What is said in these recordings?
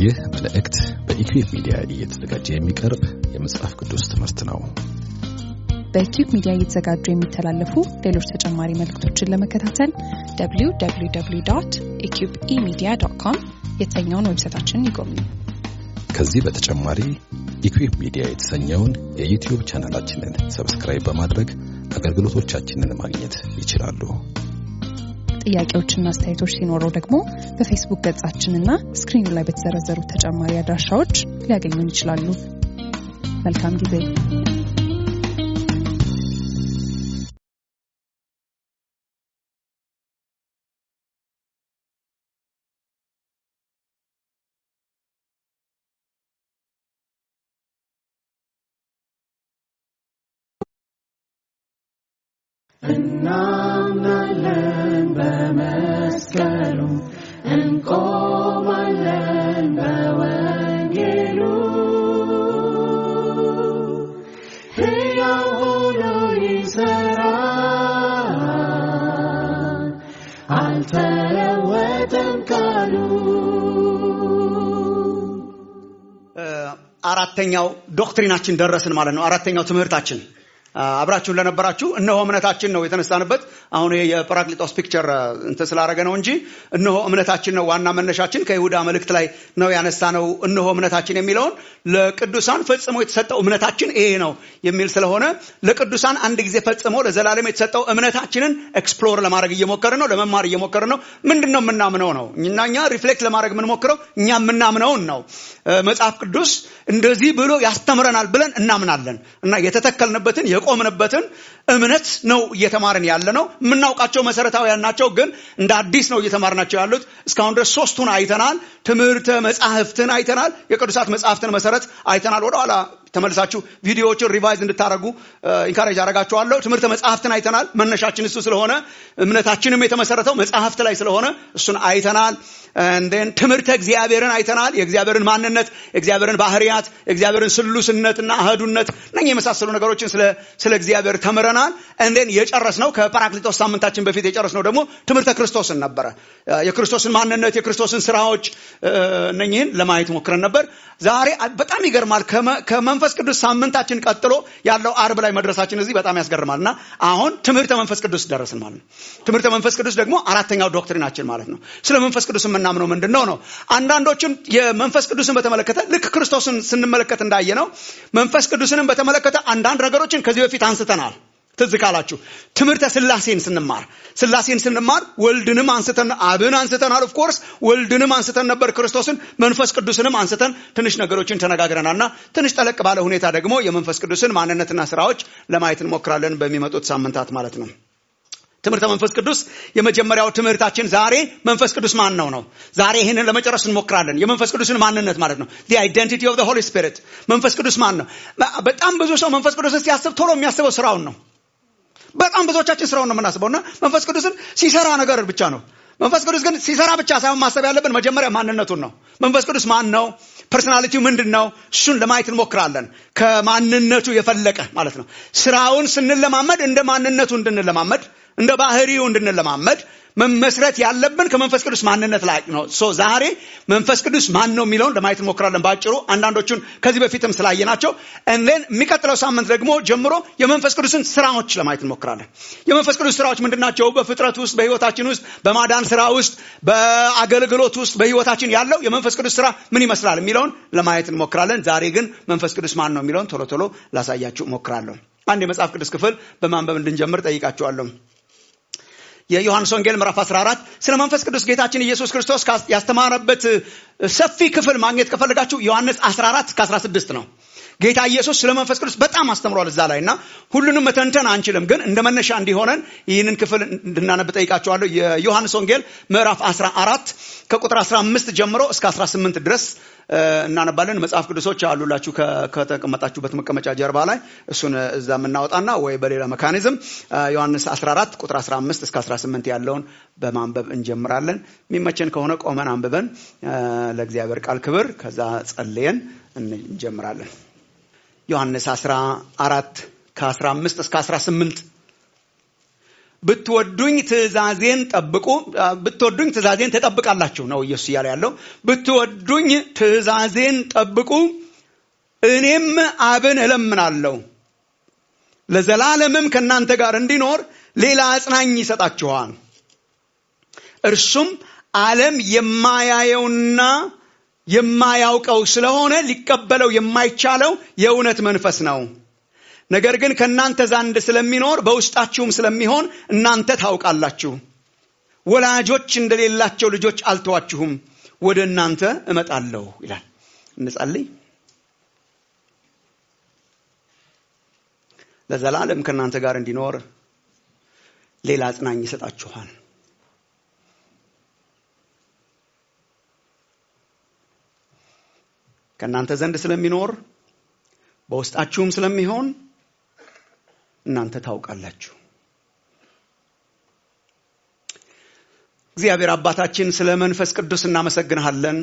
ይህ መልእክት በኢኩዌብ ሚዲያ እየተዘጋጀ የሚቀርብ የመጽሐፍ ቅዱስ ትምህርት ነው። በኪዩብ ሚዲያ እየተዘጋጁ የሚተላለፉ ሌሎች ተጨማሪ መልእክቶችን ለመከታተል www ኢኪዩብ ኢሚዲያ ዶት ኮም የተሰኘውን ዌብሳይታችንን ይጎብኙ። ከዚህ በተጨማሪ ኢኩዌብ ሚዲያ የተሰኘውን የዩቲዩብ ቻናላችንን ሰብስክራይብ በማድረግ አገልግሎቶቻችንን ማግኘት ይችላሉ። ጥያቄዎችና አስተያየቶች ሲኖረው ደግሞ በፌስቡክ ገጻችንና ስክሪኑ ላይ በተዘረዘሩ ተጨማሪ አድራሻዎች ሊያገኙን ይችላሉ። መልካም ጊዜ። እናምናለን በመስቀሉ እንቆማለን በወንጌሉ ሕያው ሆኖ ይሠራል አልተለወጠም ቃሉ አራተኛው ዶክትሪናችን ደረስን ማለት ነው። አራተኛው ትምህርታችን አብራችሁን ለነበራችሁ እነሆ እምነታችን ነው የተነሳንበት። አሁን ይሄ የጰራቅሊጦስ ፒክቸር እንትን ስላደረገ ነው እንጂ እነሆ እምነታችን ነው ዋና መነሻችን። ከይሁዳ መልእክት ላይ ነው ያነሳ ነው። እነሆ እምነታችን የሚለውን ለቅዱሳን ፈጽሞ የተሰጠው እምነታችን ይሄ ነው የሚል ስለሆነ ለቅዱሳን አንድ ጊዜ ፈጽሞ ለዘላለም የተሰጠው እምነታችንን ኤክስፕሎር ለማድረግ እየሞከርን ነው፣ ለመማር እየሞከርን ነው። ምንድን ነው የምናምነው ነው እና እኛ ሪፍሌክት ለማድረግ የምንሞክረው እኛ የምናምነውን ነው። መጽሐፍ ቅዱስ እንደዚህ ብሎ ያስተምረናል ብለን እናምናለን እና የተተከልንበትን የቆምንበትን እምነት ነው እየተማርን ያለ ነው። የምናውቃቸው መሰረታዊያን ናቸው፣ ግን እንደ አዲስ ነው እየተማርናቸው ያሉት። እስካሁን ድረስ ሶስቱን አይተናል። ትምህርተ መጽሐፍትን አይተናል። የቅዱሳት መጽሐፍትን መሰረት አይተናል። ወደኋላ ተመልሳችሁ ቪዲዮዎችን ሪቫይዝ እንድታደረጉ ኢንካሬጅ አደርጋችኋለሁ። ትምህርተ መጽሐፍትን አይተናል። መነሻችን እሱ ስለሆነ እምነታችንም የተመሰረተው መጽሐፍት ላይ ስለሆነ እሱን አይተናል። ን ትምህርተ እግዚአብሔርን አይተናል። የእግዚአብሔርን ማንነት፣ የእግዚአብሔርን ባህርያት፣ የእግዚአብሔርን ስሉስነትና አህዱነት እነኚህ የመሳሰሉ ነገሮችን ስለ እግዚአብሔር ተምረናል። እንዴን የጨረስነው ከጰራቅሊጦስ ሳምንታችን በፊት የጨረስነው ደግሞ ትምህርተ ክርስቶስን ነበረ። የክርስቶስን ማንነት፣ የክርስቶስን ስራዎች እነኚህን ለማየት ሞክረን ነበር። ዛሬ በጣም ይገርማል። ከመንፈስ ቅዱስ ሳምንታችን ቀጥሎ ያለው አርብ ላይ መድረሳችን እዚህ በጣም ያስገርማል። እና አሁን ትምህርተ መንፈስ ቅዱስ ደረስን ማለት ነው። ትምህርተ መንፈስ ቅዱስ ደግሞ አራተኛው ዶክትሪናችን ማለት ነው። ስለ መንፈስ ቅዱስ የምናምነው ምንድን ነው ነው? አንዳንዶችን የመንፈስ ቅዱስን በተመለከተ ልክ ክርስቶስን ስንመለከት እንዳየ ነው መንፈስ ቅዱስንም በተመለከተ አንዳንድ ነገሮችን ከዚህ በፊት አንስተናል። ትዝ ካላችሁ ትምህርተ ስላሴን ስንማር ስላሴን ስንማር ወልድንም አንስተን አብን አንስተናል። ኦፍ ኮርስ ወልድንም አንስተን ነበር። ክርስቶስን መንፈስ ቅዱስንም አንስተን ትንሽ ነገሮችን ተነጋግረናል እና ትንሽ ጠለቅ ባለ ሁኔታ ደግሞ የመንፈስ ቅዱስን ማንነትና ስራዎች ለማየት እንሞክራለን በሚመጡት ሳምንታት ማለት ነው። ትምህርተ መንፈስ ቅዱስ የመጀመሪያው ትምህርታችን ዛሬ መንፈስ ቅዱስ ማን ነው ነው። ዛሬ ይህንን ለመጨረስ እንሞክራለን። የመንፈስ ቅዱስን ማንነት ማለት ነው። the identity of the holy spirit መንፈስ ቅዱስ ማን ነው? በጣም ብዙ ሰው መንፈስ ቅዱስን ሲያስብ ቶሎ የሚያስበው ስራውን ነው። በጣም ብዙዎቻችን ስራውን ነው የምናስበው እና መንፈስ ቅዱስን ሲሰራ ነገር ብቻ ነው። መንፈስ ቅዱስ ግን ሲሰራ ብቻ ሳይሆን ማሰብ ያለብን መጀመሪያ ማንነቱን ነው። መንፈስ ቅዱስ ማን ነው? ፐርሶናሊቲው ምንድን ነው? እሱን ለማየት እንሞክራለን። ከማንነቱ የፈለቀ ማለት ነው። ስራውን ስንለማመድ እንደ ማንነቱ እንድንለማመድ እንደ ባህሪው እንድንለማመድ መመስረት ያለብን ከመንፈስ ቅዱስ ማንነት ላይ ነው። ሶ ዛሬ መንፈስ ቅዱስ ማን ነው የሚለውን ለማየት እንሞክራለን በአጭሩ አንዳንዶቹን ከዚህ በፊትም ስላየናቸው እንዴን የሚቀጥለው ሳምንት ደግሞ ጀምሮ የመንፈስ ቅዱስን ስራዎች ለማየት እንሞክራለን። የመንፈስ ቅዱስ ስራዎች ምንድን ናቸው? በፍጥረት ውስጥ፣ በህይወታችን ውስጥ፣ በማዳን ስራ ውስጥ፣ በአገልግሎት ውስጥ፣ በህይወታችን ያለው የመንፈስ ቅዱስ ስራ ምን ይመስላል የሚለውን ለማየት እንሞክራለን። ዛሬ ግን መንፈስ ቅዱስ ማን ነው የሚለውን ቶሎ ቶሎ ላሳያችሁ እሞክራለሁ። አንድ የመጽሐፍ ቅዱስ ክፍል በማንበብ እንድንጀምር ጠይቃችኋለሁ። የዮሐንስ ወንጌል ምዕራፍ 14 ስለ መንፈስ ቅዱስ ጌታችን ኢየሱስ ክርስቶስ ያስተማረበት ሰፊ ክፍል ማግኘት ከፈለጋችሁ ዮሐንስ 14 እስከ 16 ነው። ጌታ ኢየሱስ ስለ መንፈስ ቅዱስ በጣም አስተምሯል እዛ ላይ እና ሁሉንም መተንተን አንችልም፣ ግን እንደ መነሻ እንዲሆነን ይህንን ክፍል እንድናነብ ጠይቃችኋለሁ። የዮሐንስ ወንጌል ምዕራፍ 14 ከቁጥር 15 ጀምሮ እስከ 18 ድረስ እናነባለን። መጽሐፍ ቅዱሶች አሉላችሁ ከተቀመጣችሁበት መቀመጫ ጀርባ ላይ እሱን እዛ የምናወጣና ወይ በሌላ መካኒዝም ዮሐንስ 14 ቁጥር 15 እስከ 18 ያለውን በማንበብ እንጀምራለን። የሚመቸን ከሆነ ቆመን አንብበን ለእግዚአብሔር ቃል ክብር ከዛ ጸልየን እንጀምራለን። ዮሐንስ 14 ከ15 እስከ 18 ብትወዱኝ ትእዛዜን ጠብቁ ብትወዱኝ ትእዛዜን ትጠብቃላችሁ ነው ኢየሱስ እያለ ያለው ብትወዱኝ ትእዛዜን ጠብቁ እኔም አብን እለምናለሁ ለዘላለምም ከእናንተ ጋር እንዲኖር ሌላ አጽናኝ ይሰጣችኋል እርሱም ዓለም የማያየውና የማያውቀው ስለሆነ ሊቀበለው የማይቻለው የእውነት መንፈስ ነው ነገር ግን ከእናንተ ዘንድ ስለሚኖር በውስጣችሁም ስለሚሆን እናንተ ታውቃላችሁ ወላጆች እንደሌላቸው ልጆች አልተዋችሁም ወደ እናንተ እመጣለሁ ይላል እንጸልይ ለዘላለም ከእናንተ ጋር እንዲኖር ሌላ አጽናኝ ይሰጣችኋል ከእናንተ ዘንድ ስለሚኖር በውስጣችሁም ስለሚሆን እናንተ ታውቃላችሁ እግዚአብሔር አባታችን ስለ መንፈስ ቅዱስ እናመሰግንሃለን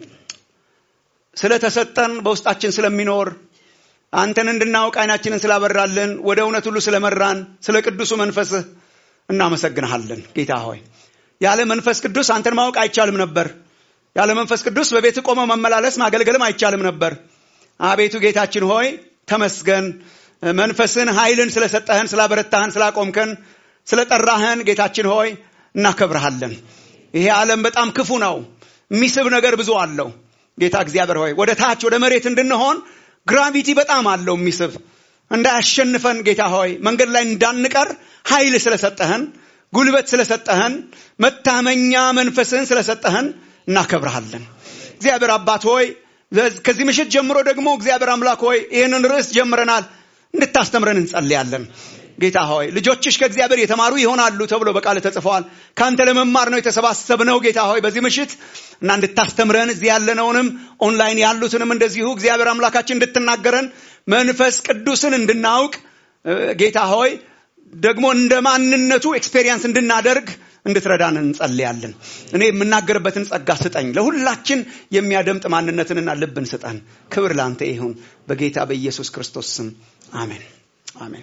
ስለተሰጠን በውስጣችን ስለሚኖር አንተን እንድናውቅ አይናችንን ስላበራልን ወደ እውነት ሁሉ ስለመራን ስለ ቅዱሱ መንፈስህ እናመሰግንሃለን ጌታ ሆይ ያለ መንፈስ ቅዱስ አንተን ማወቅ አይቻልም ነበር ያለ መንፈስ ቅዱስ በቤት ቆመ መመላለስ ማገልገልም አይቻልም ነበር አቤቱ ጌታችን ሆይ ተመስገን መንፈስን ኃይልን ስለሰጠህን ስላበረታህን ስላቆምከን ስለጠራህን ጌታችን ሆይ እናከብረሃለን ይሄ ዓለም በጣም ክፉ ነው የሚስብ ነገር ብዙ አለው ጌታ እግዚአብሔር ሆይ ወደ ታች ወደ መሬት እንድንሆን ግራቪቲ በጣም አለው የሚስብ እንዳያሸንፈን ጌታ ሆይ መንገድ ላይ እንዳንቀር ኃይል ስለሰጠህን ጉልበት ስለሰጠህን መታመኛ መንፈስህን ስለሰጠህን እናከብረሃለን እግዚአብሔር አባት ሆይ ከዚህ ምሽት ጀምሮ ደግሞ እግዚአብሔር አምላክ ሆይ ይህንን ርዕስ ጀምረናል እንድታስተምረን እንጸልያለን ጌታ ሆይ ልጆችሽ ከእግዚአብሔር የተማሩ ይሆናሉ ተብሎ በቃል ተጽፈዋል ከአንተ ለመማር ነው የተሰባሰብነው ጌታ ሆይ በዚህ ምሽት እና እንድታስተምረን እዚህ ያለነውንም ኦንላይን ያሉትንም እንደዚሁ እግዚአብሔር አምላካችን እንድትናገረን መንፈስ ቅዱስን እንድናውቅ ጌታ ሆይ ደግሞ እንደ ማንነቱ ኤክስፔሪየንስ እንድናደርግ እንድትረዳን እንጸልያለን እኔ የምናገርበትን ጸጋ ስጠኝ ለሁላችን የሚያደምጥ ማንነትንና ልብን ስጠን ክብር ለአንተ ይሁን በጌታ በኢየሱስ ክርስቶስ ስም አሜን አሜን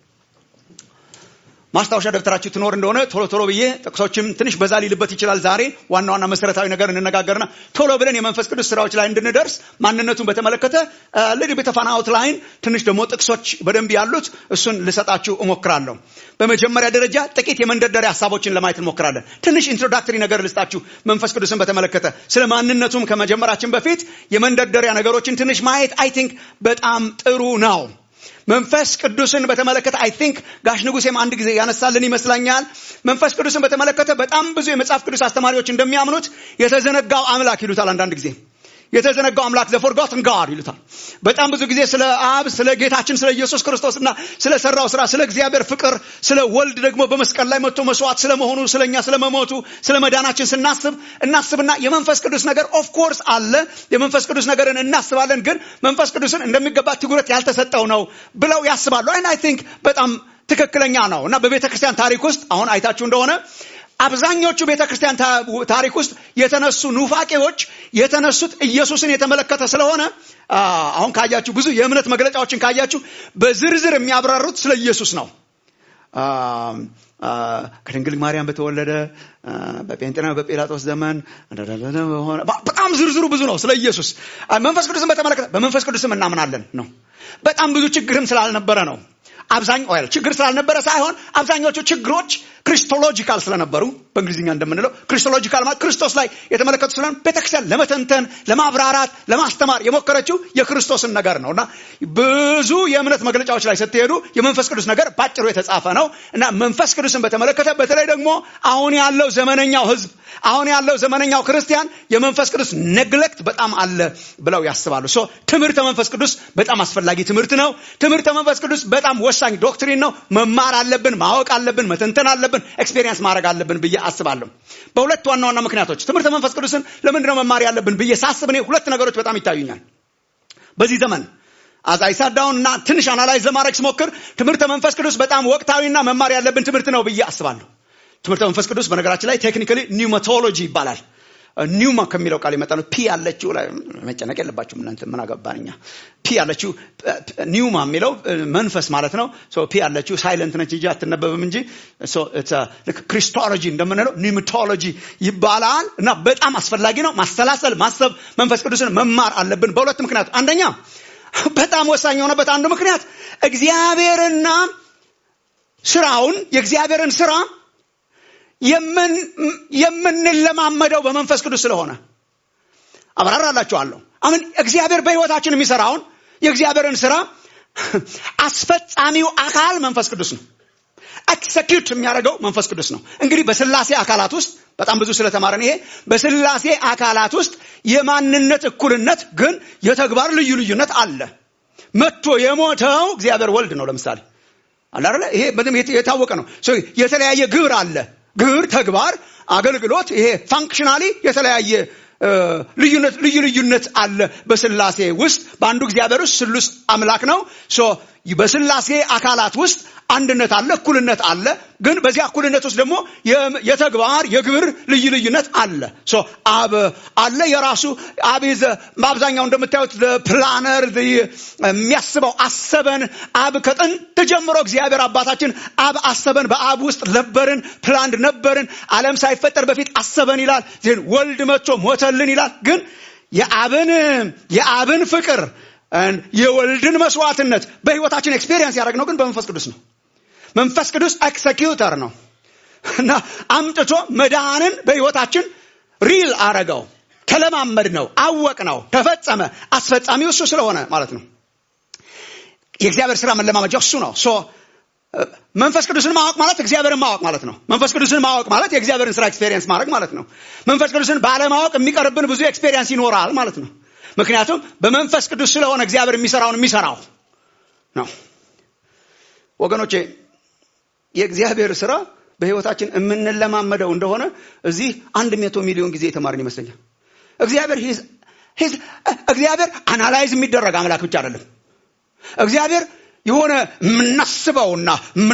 ማስታወሻ ደብተራችሁ ትኖር እንደሆነ ቶሎ ቶሎ ብዬ ጥቅሶችም ትንሽ በዛ ሊልበት ይችላል ዛሬ ዋና ዋና መሰረታዊ ነገር እንነጋገርና ቶሎ ብለን የመንፈስ ቅዱስ ስራዎች ላይ እንድንደርስ ማንነቱን በተመለከተ ልድ ቤተፋን አውትላይን ትንሽ ደግሞ ጥቅሶች በደንብ ያሉት እሱን ልሰጣችሁ እሞክራለሁ በመጀመሪያ ደረጃ ጥቂት የመንደርደሪያ ሀሳቦችን ለማየት እንሞክራለን ትንሽ ኢንትሮዳክተሪ ነገር ልስጣችሁ መንፈስ ቅዱስን በተመለከተ ስለ ማንነቱም ከመጀመራችን በፊት የመንደርደሪያ ነገሮችን ትንሽ ማየት አይ ቲንክ በጣም ጥሩ ነው መንፈስ ቅዱስን በተመለከተ አይ ቲንክ ጋሽ ንጉሴም አንድ ጊዜ ያነሳልን ይመስለኛል መንፈስ ቅዱስን በተመለከተ በጣም ብዙ የመጽሐፍ ቅዱስ አስተማሪዎች እንደሚያምኑት የተዘነጋው አምላክ ይሉታል አንዳንድ ጊዜ የተዘነጋው አምላክ ዘፎርጎትን ጋድ ይሉታል በጣም ብዙ ጊዜ ስለ አብ ስለ ጌታችን ስለ ኢየሱስ ክርስቶስ እና ስለ ሰራው ስራ ስለ እግዚአብሔር ፍቅር ስለ ወልድ ደግሞ በመስቀል ላይ መጥቶ መስዋዕት ስለመሆኑ ስለኛ ስለመሞቱ ስለ መዳናችን ስናስብ እናስብና የመንፈስ ቅዱስ ነገር ኦፍ ኮርስ አለ የመንፈስ ቅዱስ ነገርን እናስባለን ግን መንፈስ ቅዱስን እንደሚገባ ትኩረት ያልተሰጠው ነው ብለው ያስባሉ አይን አይ ቲንክ በጣም ትክክለኛ ነው እና በቤተ ክርስቲያን ታሪክ ውስጥ አሁን አይታችሁ እንደሆነ አብዛኞቹ ቤተ ክርስቲያን ታሪክ ውስጥ የተነሱ ኑፋቄዎች የተነሱት ኢየሱስን የተመለከተ ስለሆነ አሁን ካያችሁ ብዙ የእምነት መግለጫዎችን ካያችሁ በዝርዝር የሚያብራሩት ስለ ኢየሱስ ነው ከድንግል ማርያም በተወለደ በጴንጤና በጲላጦስ ዘመን በጣም ዝርዝሩ ብዙ ነው ስለ ኢየሱስ መንፈስ ቅዱስን በተመለከተ በመንፈስ ቅዱስም እናምናለን ነው በጣም ብዙ ችግርም ስላልነበረ ነው አብዛኛው ችግር ስላልነበረ ሳይሆን አብዛኛዎቹ ችግሮች ክሪስቶሎጂካል ስለነበሩ በእንግሊዝኛ እንደምንለው ክሪስቶሎጂካል ማለት ክርስቶስ ላይ የተመለከቱ ስለሆነ ቤተክርስቲያን ለመተንተን ለማብራራት ለማስተማር የሞከረችው የክርስቶስን ነገር ነው እና ብዙ የእምነት መግለጫዎች ላይ ስትሄዱ የመንፈስ ቅዱስ ነገር ባጭሩ የተጻፈ ነው እና መንፈስ ቅዱስን በተመለከተ በተለይ ደግሞ አሁን ያለው ዘመነኛው ህዝብ አሁን ያለው ዘመነኛው ክርስቲያን የመንፈስ ቅዱስ ነግለክት በጣም አለ ብለው ያስባሉ ሶ ትምህርተ መንፈስ ቅዱስ በጣም አስፈላጊ ትምህርት ነው ትምህርተ መንፈስ ቅዱስ በጣም ወሳኝ ዶክትሪን ነው መማር አለብን ማወቅ አለብን መተንተን አለብን ኤክስፔሪንስ ማድረግ አለብን ብዬ አስባለሁ በሁለት ዋና ዋና ምክንያቶች ትምህርተ መንፈስ ቅዱስን ለምንድነው መማር ያለብን ብዬ ሳስብ እኔ ሁለት ነገሮች በጣም ይታዩኛል በዚህ ዘመን አዛይሳዳውን እና ትንሽ አናላይዝ ለማድረግ ስሞክር ትምህርተ መንፈስ ቅዱስ በጣም ወቅታዊና መማር ያለብን ትምህርት ነው ብዬ አስባለሁ ትምህርተ መንፈስ ቅዱስ በነገራችን ላይ ቴክኒካሊ ኒውማቶሎጂ ይባላል ኒውማ ከሚለው ቃል የመጣ ነው ፒ ያለችው ላይ መጨነቅ የለባችሁም እናንተ ምን አገባን እኛ ፒ ያለችው ኒውማ የሚለው መንፈስ ማለት ነው ፒ ያለችው ሳይለንት ነች እንጂ አትነበብም እንጂ ልክ ክሪስቶሎጂ እንደምንለው ኒምቶሎጂ ይባላል እና በጣም አስፈላጊ ነው ማሰላሰል ማሰብ መንፈስ ቅዱስን መማር አለብን በሁለት ምክንያት አንደኛ በጣም ወሳኝ የሆነበት አንዱ ምክንያት እግዚአብሔርና ስራውን የእግዚአብሔርን ስራ የምንለማመደው በመንፈስ ቅዱስ ስለሆነ አብራራላችኋለሁ አሁን እግዚአብሔር በህይወታችን የሚሰራውን የእግዚአብሔርን ስራ አስፈጻሚው አካል መንፈስ ቅዱስ ነው ኤክሰኪዩት የሚያደርገው መንፈስ ቅዱስ ነው እንግዲህ በስላሴ አካላት ውስጥ በጣም ብዙ ስለተማረን ይሄ በስላሴ አካላት ውስጥ የማንነት እኩልነት ግን የተግባር ልዩ ልዩነት አለ መጥቶ የሞተው እግዚአብሔር ወልድ ነው ለምሳሌ አለ ይሄ በጣም የታወቀ ነው የተለያየ ግብር አለ ግብር ተግባር አገልግሎት ይሄ ፋንክሽናሊ የተለያየ ልዩነት ልዩ ልዩነት አለ በስላሴ ውስጥ በአንዱ እግዚአብሔር ውስጥ ስሉስ አምላክ ነው በስላሴ አካላት ውስጥ አንድነት አለ እኩልነት አለ ግን በዚያ እኩልነት ውስጥ ደግሞ የተግባር የግብር ልዩ ልዩነት አለ አብ አለ የራሱ አብ በአብዛኛው እንደምታዩት ፕላነር የሚያስበው አሰበን አብ ከጥንት ጀምሮ እግዚአብሔር አባታችን አብ አሰበን በአብ ውስጥ ነበርን ፕላንድ ነበርን አለም ሳይፈጠር በፊት አሰበን ይላል ዜን ወልድ መጥቶ ሞተልን ይላል ግን የአብን የአብን ፍቅር የወልድን መስዋዕትነት በህይወታችን ኤክስፔሪየንስ ያደረግነው ግን በመንፈስ ቅዱስ ነው መንፈስ ቅዱስ ኤክሰኪዩተር ነው እና አምጥቶ መድኃንን በህይወታችን ሪል አረገው ተለማመድ ነው አወቅ ነው ተፈጸመ አስፈጻሚው እሱ ስለሆነ ማለት ነው የእግዚአብሔር ስራ መለማመጃው እሱ ነው መንፈስ ቅዱስን ማወቅ ማለት እግዚአብሔርን ማወቅ ማለት ነው መንፈስ ቅዱስን ማወቅ ማለት የእግዚአብሔርን ስራ ኤክስፔሪየንስ ማድረግ ማለት ነው መንፈስ ቅዱስን ባለማወቅ የሚቀርብን ብዙ ኤክስፔሪየንስ ይኖራል ማለት ነው ምክንያቱም በመንፈስ ቅዱስ ስለሆነ እግዚአብሔር የሚሰራውን የሚሰራው ነው ወገኖቼ የእግዚአብሔር ስራ በህይወታችን የምንለማመደው እንደሆነ እዚህ አንድ መቶ ሚሊዮን ጊዜ የተማርን ይመስለኛል እግዚአብሔር እግዚአብሔር አናላይዝ የሚደረግ አምላክ ብቻ አይደለም እግዚአብሔር የሆነ የምናስበውና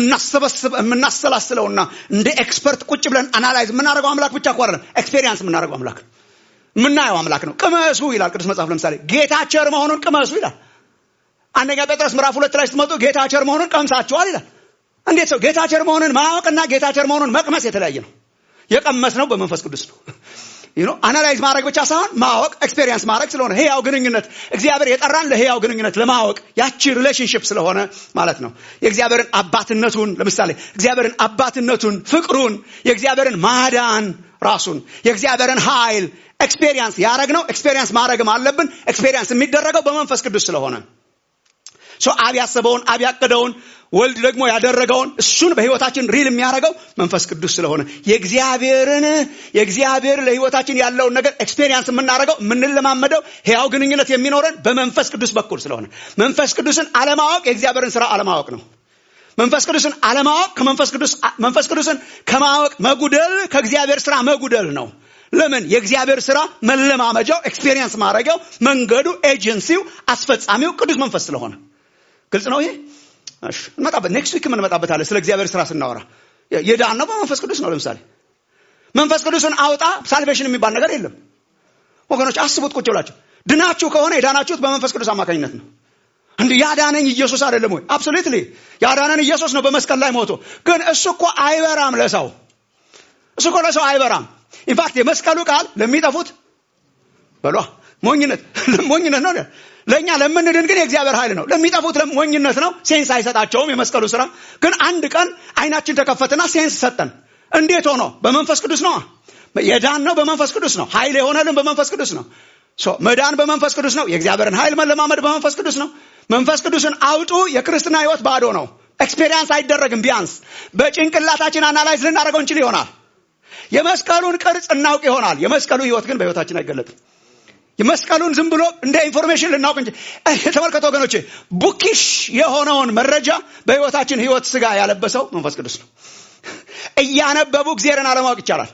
የምናሰላስለውና እንደ ኤክስፐርት ቁጭ ብለን አናላይዝ የምናደርገው አምላክ ብቻ እኮ አይደለም ኤክስፔሪንስ የምናደርገው አምላክ የምናየው አምላክ ነው ቅመሱ ይላል ቅዱስ መጽሐፍ ለምሳሌ ጌታ ቸር መሆኑን ቅመሱ ይላል አንደኛ ጴጥሮስ ምዕራፍ ሁለት ላይ ስትመጡ ጌታ ቸር መሆኑን ቀምሳችኋል ይላል እንዴት ሰው ጌታ ቸር መሆኑን ማወቅና ጌታ ቸር መሆኑን መቅመስ የተለያየ ነው የቀመስ ነው በመንፈስ ቅዱስ ነው አናላይዝ ማድረግ ብቻ ሳይሆን ማወቅ ኤክስፔሪንስ ማድረግ ስለሆነ ህያው ግንኙነት እግዚአብሔር የጠራን ለህያው ግንኙነት ለማወቅ ያቺ ሪሌሽንሽፕ ስለሆነ ማለት ነው የእግዚአብሔርን አባትነቱን ለምሳሌ እግዚአብሔርን አባትነቱን ፍቅሩን የእግዚአብሔርን ማዳን ራሱን የእግዚአብሔርን ኃይል ኤክስፔሪንስ ያደረግ ነው ኤክስፔሪንስ ማድረግም አለብን ኤክስፔሪንስ የሚደረገው በመንፈስ ቅዱስ ስለሆነ አብ ያሰበውን አብ ያቀደውን ወልድ ደግሞ ያደረገውን እሱን በህይወታችን ሪል የሚያደርገው መንፈስ ቅዱስ ስለሆነ የእግዚአብሔርን የእግዚአብሔር ለህይወታችን ያለውን ነገር ኤክስፔሪንስ የምናደርገው የምንለማመደው ህያው ግንኙነት የሚኖረን በመንፈስ ቅዱስ በኩል ስለሆነ መንፈስ ቅዱስን አለማወቅ የእግዚአብሔርን ስራ አለማወቅ ነው መንፈስ ቅዱስን አለማወቅ ከመንፈስ ቅዱስ መንፈስ ቅዱስን ከማወቅ መጉደል ከእግዚአብሔር ስራ መጉደል ነው ለምን የእግዚአብሔር ስራ መለማመጃው ኤክስፔሪንስ ማድረጊያው መንገዱ ኤጀንሲው አስፈጻሚው ቅዱስ መንፈስ ስለሆነ ግልጽ ነው ይሄ እንመጣበት ኔክስት ዊክ እንመጣበታለን ስለ እግዚአብሔር ስራ ስናወራ የዳን ነው በመንፈስ ቅዱስ ነው ለምሳሌ መንፈስ ቅዱስን አውጣ ሳልቬሽን የሚባል ነገር የለም ወገኖች አስቡት ቁጭ ብላችሁ ድናችሁ ከሆነ የዳናችሁት በመንፈስ ቅዱስ አማካኝነት ነው እንዲ ያዳነኝ ኢየሱስ አይደለም ወይ አብሶሉትሊ ያዳነን ኢየሱስ ነው በመስቀል ላይ ሞቶ ግን እሱ እኮ አይበራም ለሰው እሱ እኮ ለሰው አይበራም ኢንፋክት የመስቀሉ ቃል ለሚጠፉት በሏ ሞኝነት ሞኝነት ነው ለእኛ ለምንድን ግን የእግዚአብሔር ኃይል ነው ለሚጠፉት ሞኝነት ነው ሴንስ አይሰጣቸውም የመስቀሉ ስራ ግን አንድ ቀን አይናችን ተከፈትና ሴንስ ሰጠን እንዴት ሆኖ በመንፈስ ቅዱስ ነው የዳን ነው በመንፈስ ቅዱስ ነው ኃይል የሆነልን በመንፈስ ቅዱስ ነው መዳን በመንፈስ ቅዱስ ነው የእግዚአብሔርን ኃይል መለማመድ በመንፈስ ቅዱስ ነው መንፈስ ቅዱስን አውጡ የክርስትና ህይወት ባዶ ነው ኤክስፔሪንስ አይደረግም ቢያንስ በጭንቅላታችን አናላይዝ ልናደርገው እንችል ይሆናል የመስቀሉን ቅርጽ እናውቅ ይሆናል የመስቀሉ ህይወት ግን በህይወታችን አይገለጥም የመስቀሉን ዝም ብሎ እንደ ኢንፎርሜሽን ልናውቅ እንጂ ተመልከቱ ወገኖቼ ቡኪሽ የሆነውን መረጃ በህይወታችን ህይወት ስጋ ያለበሰው መንፈስ ቅዱስ ነው እያነበቡ እግዚአብሔርን አለማወቅ ይቻላል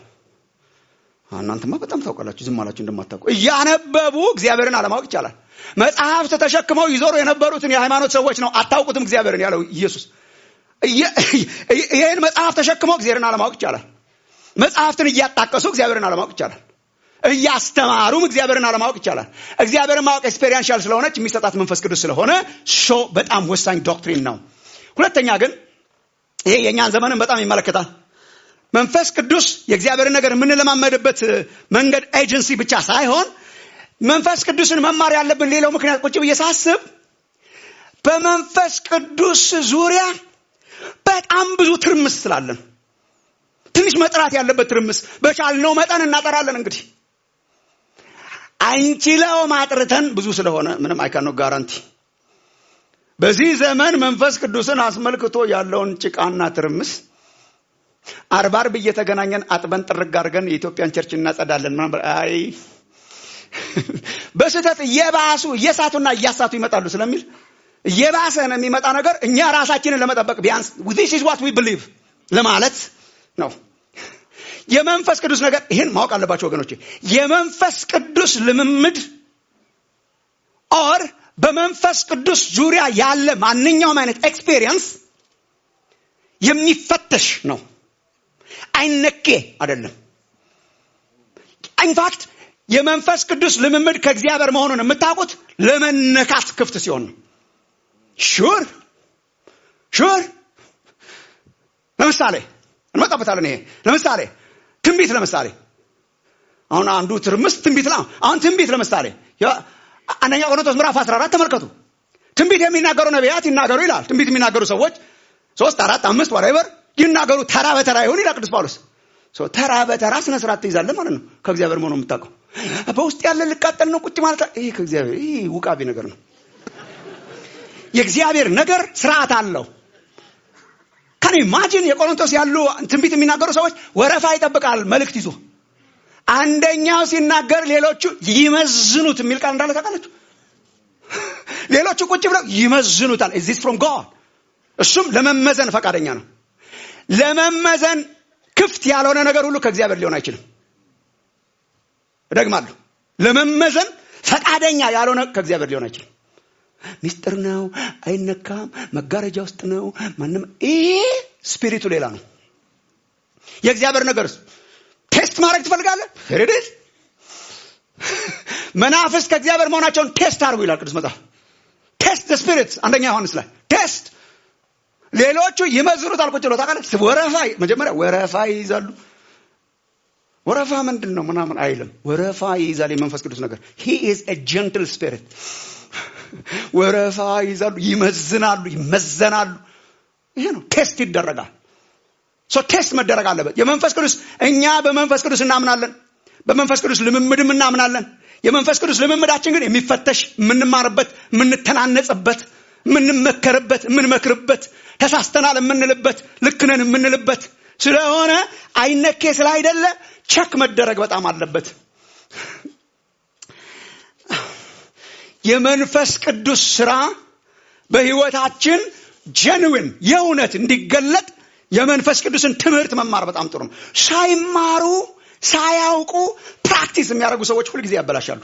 እናንተማ በጣም ታውቃላችሁ ዝም አላችሁ እንደማታውቁ እያነበቡ እግዚአብሔርን አለማወቅ ይቻላል መጽሐፍት ተሸክመው ይዞሩ የነበሩትን የሃይማኖት ሰዎች ነው አታውቁትም እግዚአብሔርን ያለው ኢየሱስ ይህን መጽሐፍ ተሸክመው እግዚአብሔርን አለማወቅ ይቻላል መጽሐፍትን እያጣቀሱ እግዚአብሔርን አለማወቅ ይቻላል እያስተማሩም እግዚአብሔርን አለማወቅ ይቻላል እግዚአብሔርን ማወቅ ኤክስፔሪንሻል ስለሆነች የሚሰጣት መንፈስ ቅዱስ ስለሆነ ሾ በጣም ወሳኝ ዶክትሪን ነው ሁለተኛ ግን ይሄ የእኛን ዘመንን በጣም ይመለከታል መንፈስ ቅዱስ የእግዚአብሔርን ነገር የምንለማመድበት መንገድ ኤጀንሲ ብቻ ሳይሆን መንፈስ ቅዱስን መማር ያለብን ሌላው ምክንያት ቁጭ ብዬ ሳስብ በመንፈስ ቅዱስ ዙሪያ በጣም ብዙ ትርምስ ስላለን ትንሽ መጥራት ያለበት ትርምስ በቻልነው መጠን እናጠራለን እንግዲህ አንችለው ማጥርተን ብዙ ስለሆነ ምንም አይካኖ ጋራንቲ በዚህ ዘመን መንፈስ ቅዱስን አስመልክቶ ያለውን ጭቃና ትርምስ አርባ አርብ እየተገናኘን አጥበን ጥርግ አድርገን የኢትዮጵያን ቸርች እናጸዳለን ምናምን አይ በስህተት እየባሱ እየሳቱና እያሳቱ ይመጣሉ ስለሚል እየባሰ ነው የሚመጣ ነገር እኛ ራሳችንን ለመጠበቅ ቢያንስ this is what we believe ለማለት ነው የመንፈስ ቅዱስ ነገር ይህን ማወቅ አለባቸው ወገኖች የመንፈስ ቅዱስ ልምምድ ኦር በመንፈስ ቅዱስ ዙሪያ ያለ ማንኛውም አይነት ኤክስፔሪየንስ የሚፈተሽ ነው አይነኬ አይደለም ኢንፋክት የመንፈስ ቅዱስ ልምምድ ከእግዚአብሔር መሆኑን የምታውቁት ለመነካት ክፍት ሲሆን ነው ሹር ሹር ለምሳሌ እንመጣበታለን ይሄ ለምሳሌ ትንቢት ለምሳሌ አሁን አንዱ ትርምስ ትንቢት ነው አሁን ትንቢት ለምሳሌ አንደኛ ቆሮንቶስ ምዕራፍ 14 ተመልከቱ ትንቢት የሚናገሩ ነቢያት ይናገሩ ይላል ትንቢት የሚናገሩ ሰዎች ሶስት አራት አምስት ወራይበር ይናገሩ ተራ በተራ ይሁን ይላል ቅዱስ ጳውሎስ ተራ በተራ ስነ ስርዓት ትይዛለ ማለት ነው ከእግዚአብሔር መሆኑ የምታውቀው በውስጥ ያለ ልቃጠል ነው ቁጭ ማለት ይህ ከእግዚአብሔር ይህ ውቃቢ ነገር ነው የእግዚአብሔር ነገር ስርዓት አለው ከኔ ማጅን የቆሮንቶስ ያሉ ትንቢት የሚናገሩ ሰዎች ወረፋ ይጠብቃል መልእክት ይዞ አንደኛው ሲናገር ሌሎቹ ይመዝኑት የሚል ቃል እንዳለ ታውቃላችሁ ሌሎቹ ቁጭ ብለው ይመዝኑታል ዚስ ፍሮም ጋድ እሱም ለመመዘን ፈቃደኛ ነው ለመመዘን ክፍት ያልሆነ ነገር ሁሉ ከእግዚአብሔር ሊሆን አይችልም እደግማለሁ ለመመዘን ፈቃደኛ ያልሆነ ከእግዚአብሔር ሊሆን አይችልም ሚስጥር ነው አይነካም መጋረጃ ውስጥ ነው ማንም ይሄ ስፒሪቱ ሌላ ነው የእግዚአብሔር ነገር ቴስት ማድረግ ትፈልጋለህ ሄሬዴስ መናፍስት ከእግዚአብሔር መሆናቸውን ቴስት አድርጉ ይላል ቅዱስ መጽሐፍ ቴስት ስፒሪት አንደኛ ዮሐንስ ላይ ቴስት ሌሎቹ ይመዝኑታል ቁጭ ብሎ ታውቃለህ ወረፋ መጀመሪያ ወረፋ ይይዛሉ ወረፋ ምንድን ነው ምናምን አይልም ወረፋ ይይዛል የመንፈስ ቅዱስ ነገር ሂ ኢዝ ጀንትል ስፒሪት ወረፋ ይይዛሉ ይመዝናሉ ይመዘናሉ ይሄ ነው ቴስት ይደረጋል ሶ ቴስት መደረግ አለበት የመንፈስ ቅዱስ እኛ በመንፈስ ቅዱስ እናምናለን በመንፈስ ቅዱስ ልምምድም እናምናለን የመንፈስ ቅዱስ ልምምዳችን ግን የሚፈተሽ የምንማርበት የምንተናነጽበት የምንመከርበት የምንመክርበት ተሳስተናል የምንልበት ልክነን የምንልበት ስለሆነ አይነኬ ስላይደለ ቸክ መደረግ በጣም አለበት የመንፈስ ቅዱስ ስራ በህይወታችን ጀንዊን የእውነት እንዲገለጥ የመንፈስ ቅዱስን ትምህርት መማር በጣም ጥሩ ነው ሳይማሩ ሳያውቁ ፕራክቲስ የሚያደርጉ ሰዎች ሁልጊዜ ያበላሻሉ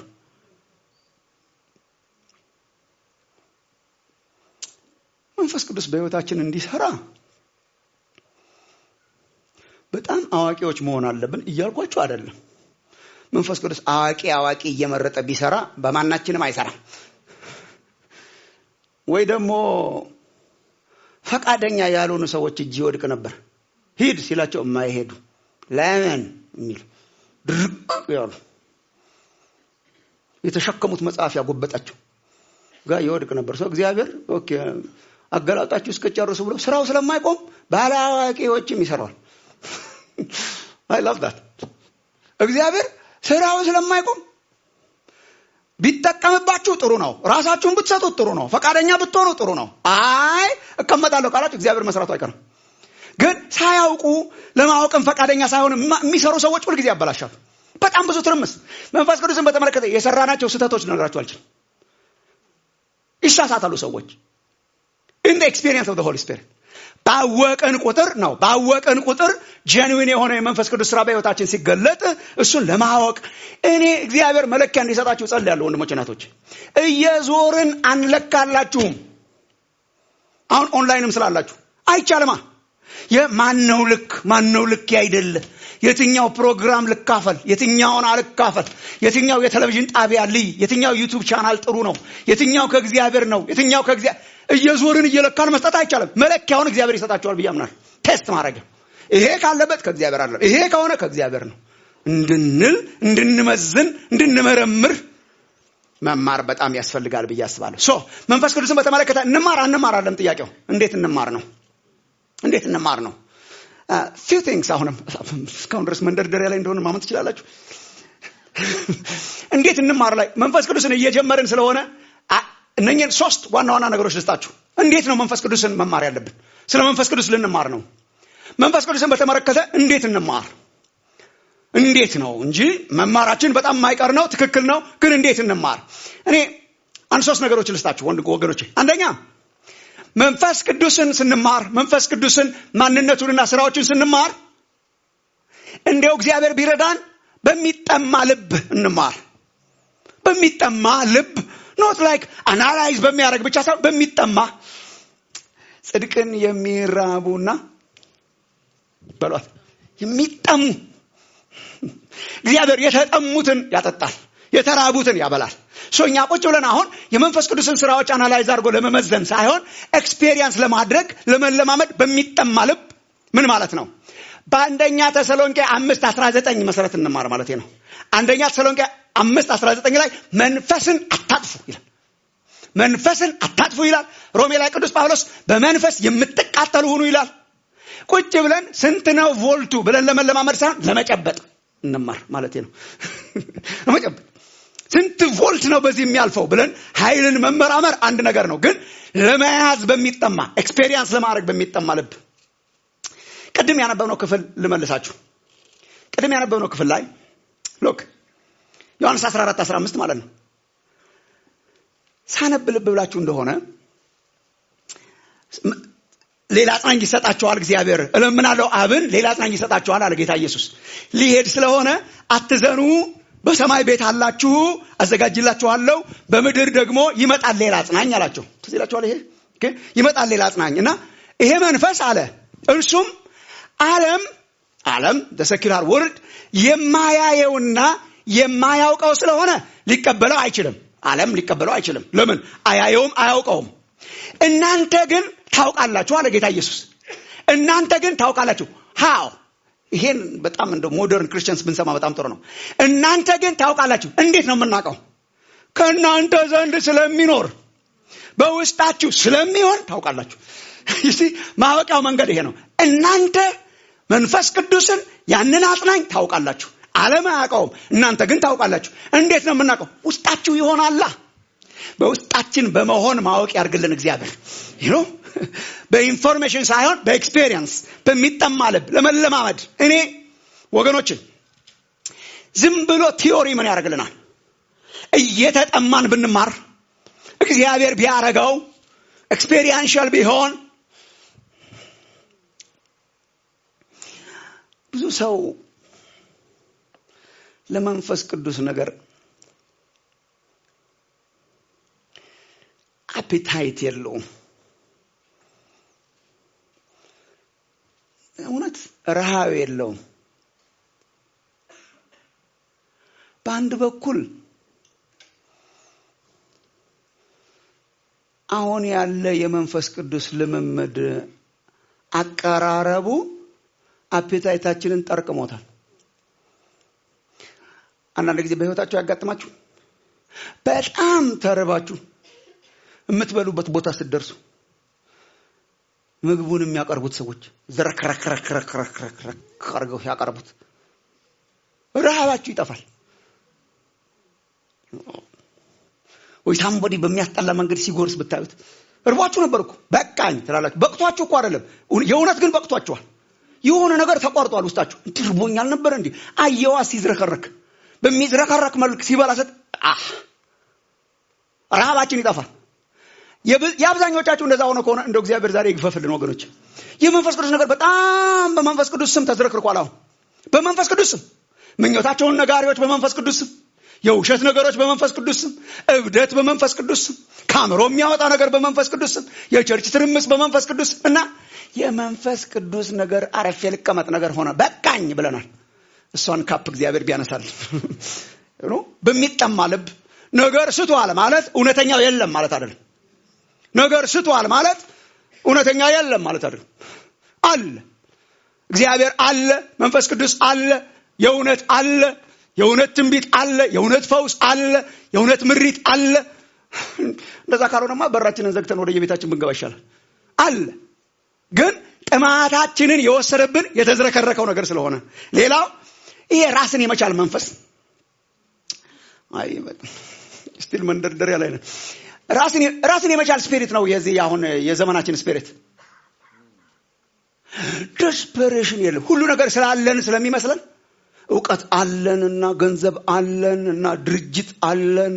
መንፈስ ቅዱስ በህይወታችን እንዲሰራ በጣም አዋቂዎች መሆን አለብን እያልኳችሁ አይደለም መንፈስ ቅዱስ አዋቂ አዋቂ እየመረጠ ቢሰራ በማናችንም አይሰራም ወይ ደግሞ ፈቃደኛ ያልሆኑ ሰዎች እጅ ይወድቅ ነበር ሂድ ሲላቸው የማይሄዱ ለምን የሚል ድርቅ ያሉ የተሸከሙት መጽሐፍ ያጎበጣቸው ጋር ይወድቅ ነበር ሰው እግዚአብሔር ኦኬ አገላጣችሁ እስከጨርሱ ብሎ ስራው ስለማይቆም ባለአዋቂዎችም ይሰራዋል አይ ላቭ ዳት እግዚአብሔር ስራው ስለማይቆም ቢጠቀምባችሁ ጥሩ ነው ራሳችሁን ብትሰጡት ጥሩ ነው ፈቃደኛ ብትሆኑ ጥሩ ነው አይ እቀመጣለሁ ካላችሁ እግዚአብሔር መስራቱ አይቀርም ግን ሳያውቁ ለማወቅም ፈቃደኛ ሳይሆን የሚሰሩ ሰዎች ሁልጊዜ ያበላሻሉ በጣም ብዙ ትርምስ መንፈስ ቅዱስን በተመለከተ የሰራናቸው ስህተቶች ልነግራችሁ አልችልም ይሳሳታሉ ሰዎች ኢን ኤክስፒሪየንስ ኦፍ ሆሊ ስፒሪት ባወቅን ቁጥር ነው ባወቅን ቁጥር ጀንዊን የሆነ የመንፈስ ቅዱስ ስራ በህይወታችን ሲገለጥ እሱን ለማወቅ እኔ እግዚአብሔር መለኪያ እንዲሰጣችሁ ጸል ያለው ወንድሞች ናቶች እየዞርን አንለካላችሁም አሁን ኦንላይንም ስላላችሁ አይቻልማ የማነው ልክ ማነው ልክ አይደለ የትኛው ፕሮግራም ልካፈል፣ የትኛውን አልካፈል፣ የትኛው የቴሌቪዥን ጣቢያ ልይ፣ የትኛው ዩቱብ ቻናል ጥሩ ነው፣ የትኛው ከእግዚአብሔር ነው፣ የትኛው ከእግዚአብሔር እየዞርን እየለካን መስጠት አይቻልም። መለኪያውን እግዚአብሔር ይሰጣቸዋል ብዬ አምናለሁ። ቴስት ማድረጊያ ይሄ ካለበት ከእግዚአብሔር አለ፣ ይሄ ከሆነ ከእግዚአብሔር ነው እንድንል እንድንመዝን እንድንመረምር መማር በጣም ያስፈልጋል ብዬ አስባለሁ። ሶ መንፈስ ቅዱስን በተመለከተ እንማር አንማር አለም ጥያቄው እንዴት እንማር ነው። እንዴት እንማር ነው። ፊው ቲንግስ አሁንም እስካሁን ድረስ መንደርደሪያ ላይ እንደሆነ ማመን ትችላላችሁ። እንዴት እንማር ላይ መንፈስ ቅዱስን እየጀመርን ስለሆነ እነኝን ሶስት ዋና ዋና ነገሮች ልስጣችሁ። እንዴት ነው መንፈስ ቅዱስን መማር ያለብን? ስለ መንፈስ ቅዱስ ልንማር ነው። መንፈስ ቅዱስን በተመለከተ እንዴት እንማር እንዴት ነው እንጂ መማራችን በጣም የማይቀር ነው፣ ትክክል ነው። ግን እንዴት እንማር? እኔ አንድ ሶስት ነገሮች ልስጣችሁ ወንድ ወገኖቼ። አንደኛ መንፈስ ቅዱስን ስንማር መንፈስ ቅዱስን ማንነቱንና ስራዎችን ስንማር እንዲያው እግዚአብሔር ቢረዳን በሚጠማ ልብ እንማር። በሚጠማ ልብ ኖት ላይክ አናላይዝ በሚያደርግ ብቻ ሳይሆን በሚጠማ ጽድቅን የሚራቡና በሏት የሚጠሙ እግዚአብሔር የተጠሙትን ያጠጣል፣ የተራቡትን ያበላል። ሶ እኛ ቁጭ ብለን አሁን የመንፈስ ቅዱስን ስራዎች አናላይዝ አድርጎ ለመመዘን ሳይሆን ኤክስፔሪየንስ ለማድረግ ለመለማመድ በሚጠማ ልብ ምን ማለት ነው? በአንደኛ ተሰሎንቄ አምስት አስራ ዘጠኝ መሰረት እንማር ማለት ነው። አንደኛ ተሰሎንቄ አምስት አስራ ዘጠኝ ላይ መንፈስን አታጥፉ ይላል። መንፈስን አታጥፉ ይላል። ሮሜ ላይ ቅዱስ ጳውሎስ በመንፈስ የምትቃጠሉ ሁኑ ይላል። ቁጭ ብለን ስንት ነው ቮልቱ ብለን ለመለማመድ ሳይሆን ለመጨበጥ እንማር ማለት ነው። ለመጨበጥ ስንት ቮልት ነው በዚህ የሚያልፈው ብለን ኃይልን መመራመር አንድ ነገር ነው። ግን ለመያዝ በሚጠማ ኤክስፔሪየንስ ለማድረግ በሚጠማ ልብ ቅድም ያነበብነው ክፍል ልመልሳችሁ። ቅድም ያነበብነው ክፍል ላይ ሎክ ዮሐንስ 14 15 ማለት ነው። ሳነብ ልብ ብላችሁ እንደሆነ ሌላ አጽናኝ ይሰጣቸዋል እግዚአብሔር እለምናለሁ አብን ሌላ አጽናኝ ይሰጣቸዋል አለ ጌታ ኢየሱስ ሊሄድ ስለሆነ አትዘኑ በሰማይ ቤት አላችሁ አዘጋጅላችኋለሁ በምድር ደግሞ ይመጣል ሌላ አጽናኝ አላቸው ትዝ ይላችኋል ይሄ ይመጣል ሌላ አጽናኝ እና ይሄ መንፈስ አለ እርሱም ዓለም ዓለም ደሰኪላር ወርድ የማያየውና የማያውቀው ስለሆነ ሊቀበለው አይችልም ዓለም ሊቀበለው አይችልም ለምን አያየውም አያውቀውም እናንተ ግን ታውቃላችሁ አለ ጌታ ኢየሱስ እናንተ ግን ታውቃላችሁ ሃው ይሄን በጣም እንደ ሞደርን ክርስቲያንስ ብንሰማ በጣም ጥሩ ነው እናንተ ግን ታውቃላችሁ እንዴት ነው የምናውቀው ከእናንተ ዘንድ ስለሚኖር በውስጣችሁ ስለሚሆን ታውቃላችሁ ማወቂያው መንገድ ይሄ ነው እናንተ መንፈስ ቅዱስን ያንን አጽናኝ ታውቃላችሁ ዓለም አያውቀውም እናንተ ግን ታውቃላችሁ እንዴት ነው የምናውቀው ውስጣችሁ ይሆናላ በውስጣችን በመሆን ማወቅ ያርግልን እግዚአብሔር ይኖ በኢንፎርሜሽን ሳይሆን በኤክስፔሪየንስ በሚጠማ ልብ ለመለማመድ እኔ ወገኖችን ዝም ብሎ ቲዮሪ ምን ያደርግልናል እየተጠማን ብንማር እግዚአብሔር ቢያረገው ኤክስፔሪንሻል ቢሆን ብዙ ሰው ለመንፈስ ቅዱስ ነገር አፔታይት የለውም እውነት ረሃብ የለውም በአንድ በኩል አሁን ያለ የመንፈስ ቅዱስ ልምምድ አቀራረቡ አፔታይታችንን ጠርቅሞታል አንዳንድ ጊዜ በህይወታቸው ያጋጥማችሁ በጣም ተርባችሁ የምትበሉበት ቦታ ስትደርሱ ምግቡን የሚያቀርቡት ሰዎች ዝረክረክረክረክረክ አድርገው ያቀርቡት ረሃባችሁ ይጠፋል ወይ ሳምቦዲ በሚያስጠላ መንገድ ሲጎርስ ብታዩት እርቧችሁ ነበር እኮ በቃኝ ትላላችሁ በቅቷችሁ እኮ አይደለም የእውነት ግን በቅቷችኋል የሆነ ነገር ተቋርጧል ውስጣችሁ እንዲህ ርቦኛል ነበር እንዲህ አየዋ ሲዝረከረክ በሚዝረከረክ መልክ ሲበላ ሰጥ ረሃባችን ይጠፋል የአብዛኞቻችሁ እንደዛ ሆነ ከሆነ እንደ እግዚአብሔር ዛሬ ይግፈፍልን ወገኖች የመንፈስ ቅዱስ ነገር በጣም በመንፈስ ቅዱስ ስም ተዝረክርኳል አሁን በመንፈስ ቅዱስ ስም ምኞታቸውን ነጋሪዎች በመንፈስ ቅዱስ ስም የውሸት ነገሮች በመንፈስ ቅዱስ ስም እብደት በመንፈስ ቅዱስ ስም ካምሮ የሚያወጣ ነገር በመንፈስ ቅዱስ ስም የቸርች ትርምስ በመንፈስ ቅዱስ እና የመንፈስ ቅዱስ ነገር አረፌ ልቀመጥ ነገር ሆነ በቃኝ ብለናል እሷን ካፕ እግዚአብሔር ቢያነሳል በሚጠማ ልብ ነገር ስቷል ማለት እውነተኛው የለም ማለት አይደለም ነገር ስቷል ማለት እውነተኛ የለም ማለት አይደለም አለ እግዚአብሔር አለ መንፈስ ቅዱስ አለ የእውነት አለ የእውነት ትንቢት አለ የእውነት ፈውስ አለ የእውነት ምሪት አለ እንደዛ ካልሆነማ በራችንን ዘግተን ወደ የቤታችን ብንገባ ይሻላል አለ ግን ጥማታችንን የወሰደብን የተዝረከረከው ነገር ስለሆነ ሌላው ይሄ ራስን የመቻል መንፈስ ስቲል መንደርደሪያ ላይ ነው ራስን የመቻል ስፒሪት ነው የዚህ አሁን የዘመናችን ስፒሪት ደስፐሬሽን የለም ሁሉ ነገር ስላለን ስለሚመስለን እውቀት አለን እና ገንዘብ አለን እና ድርጅት አለን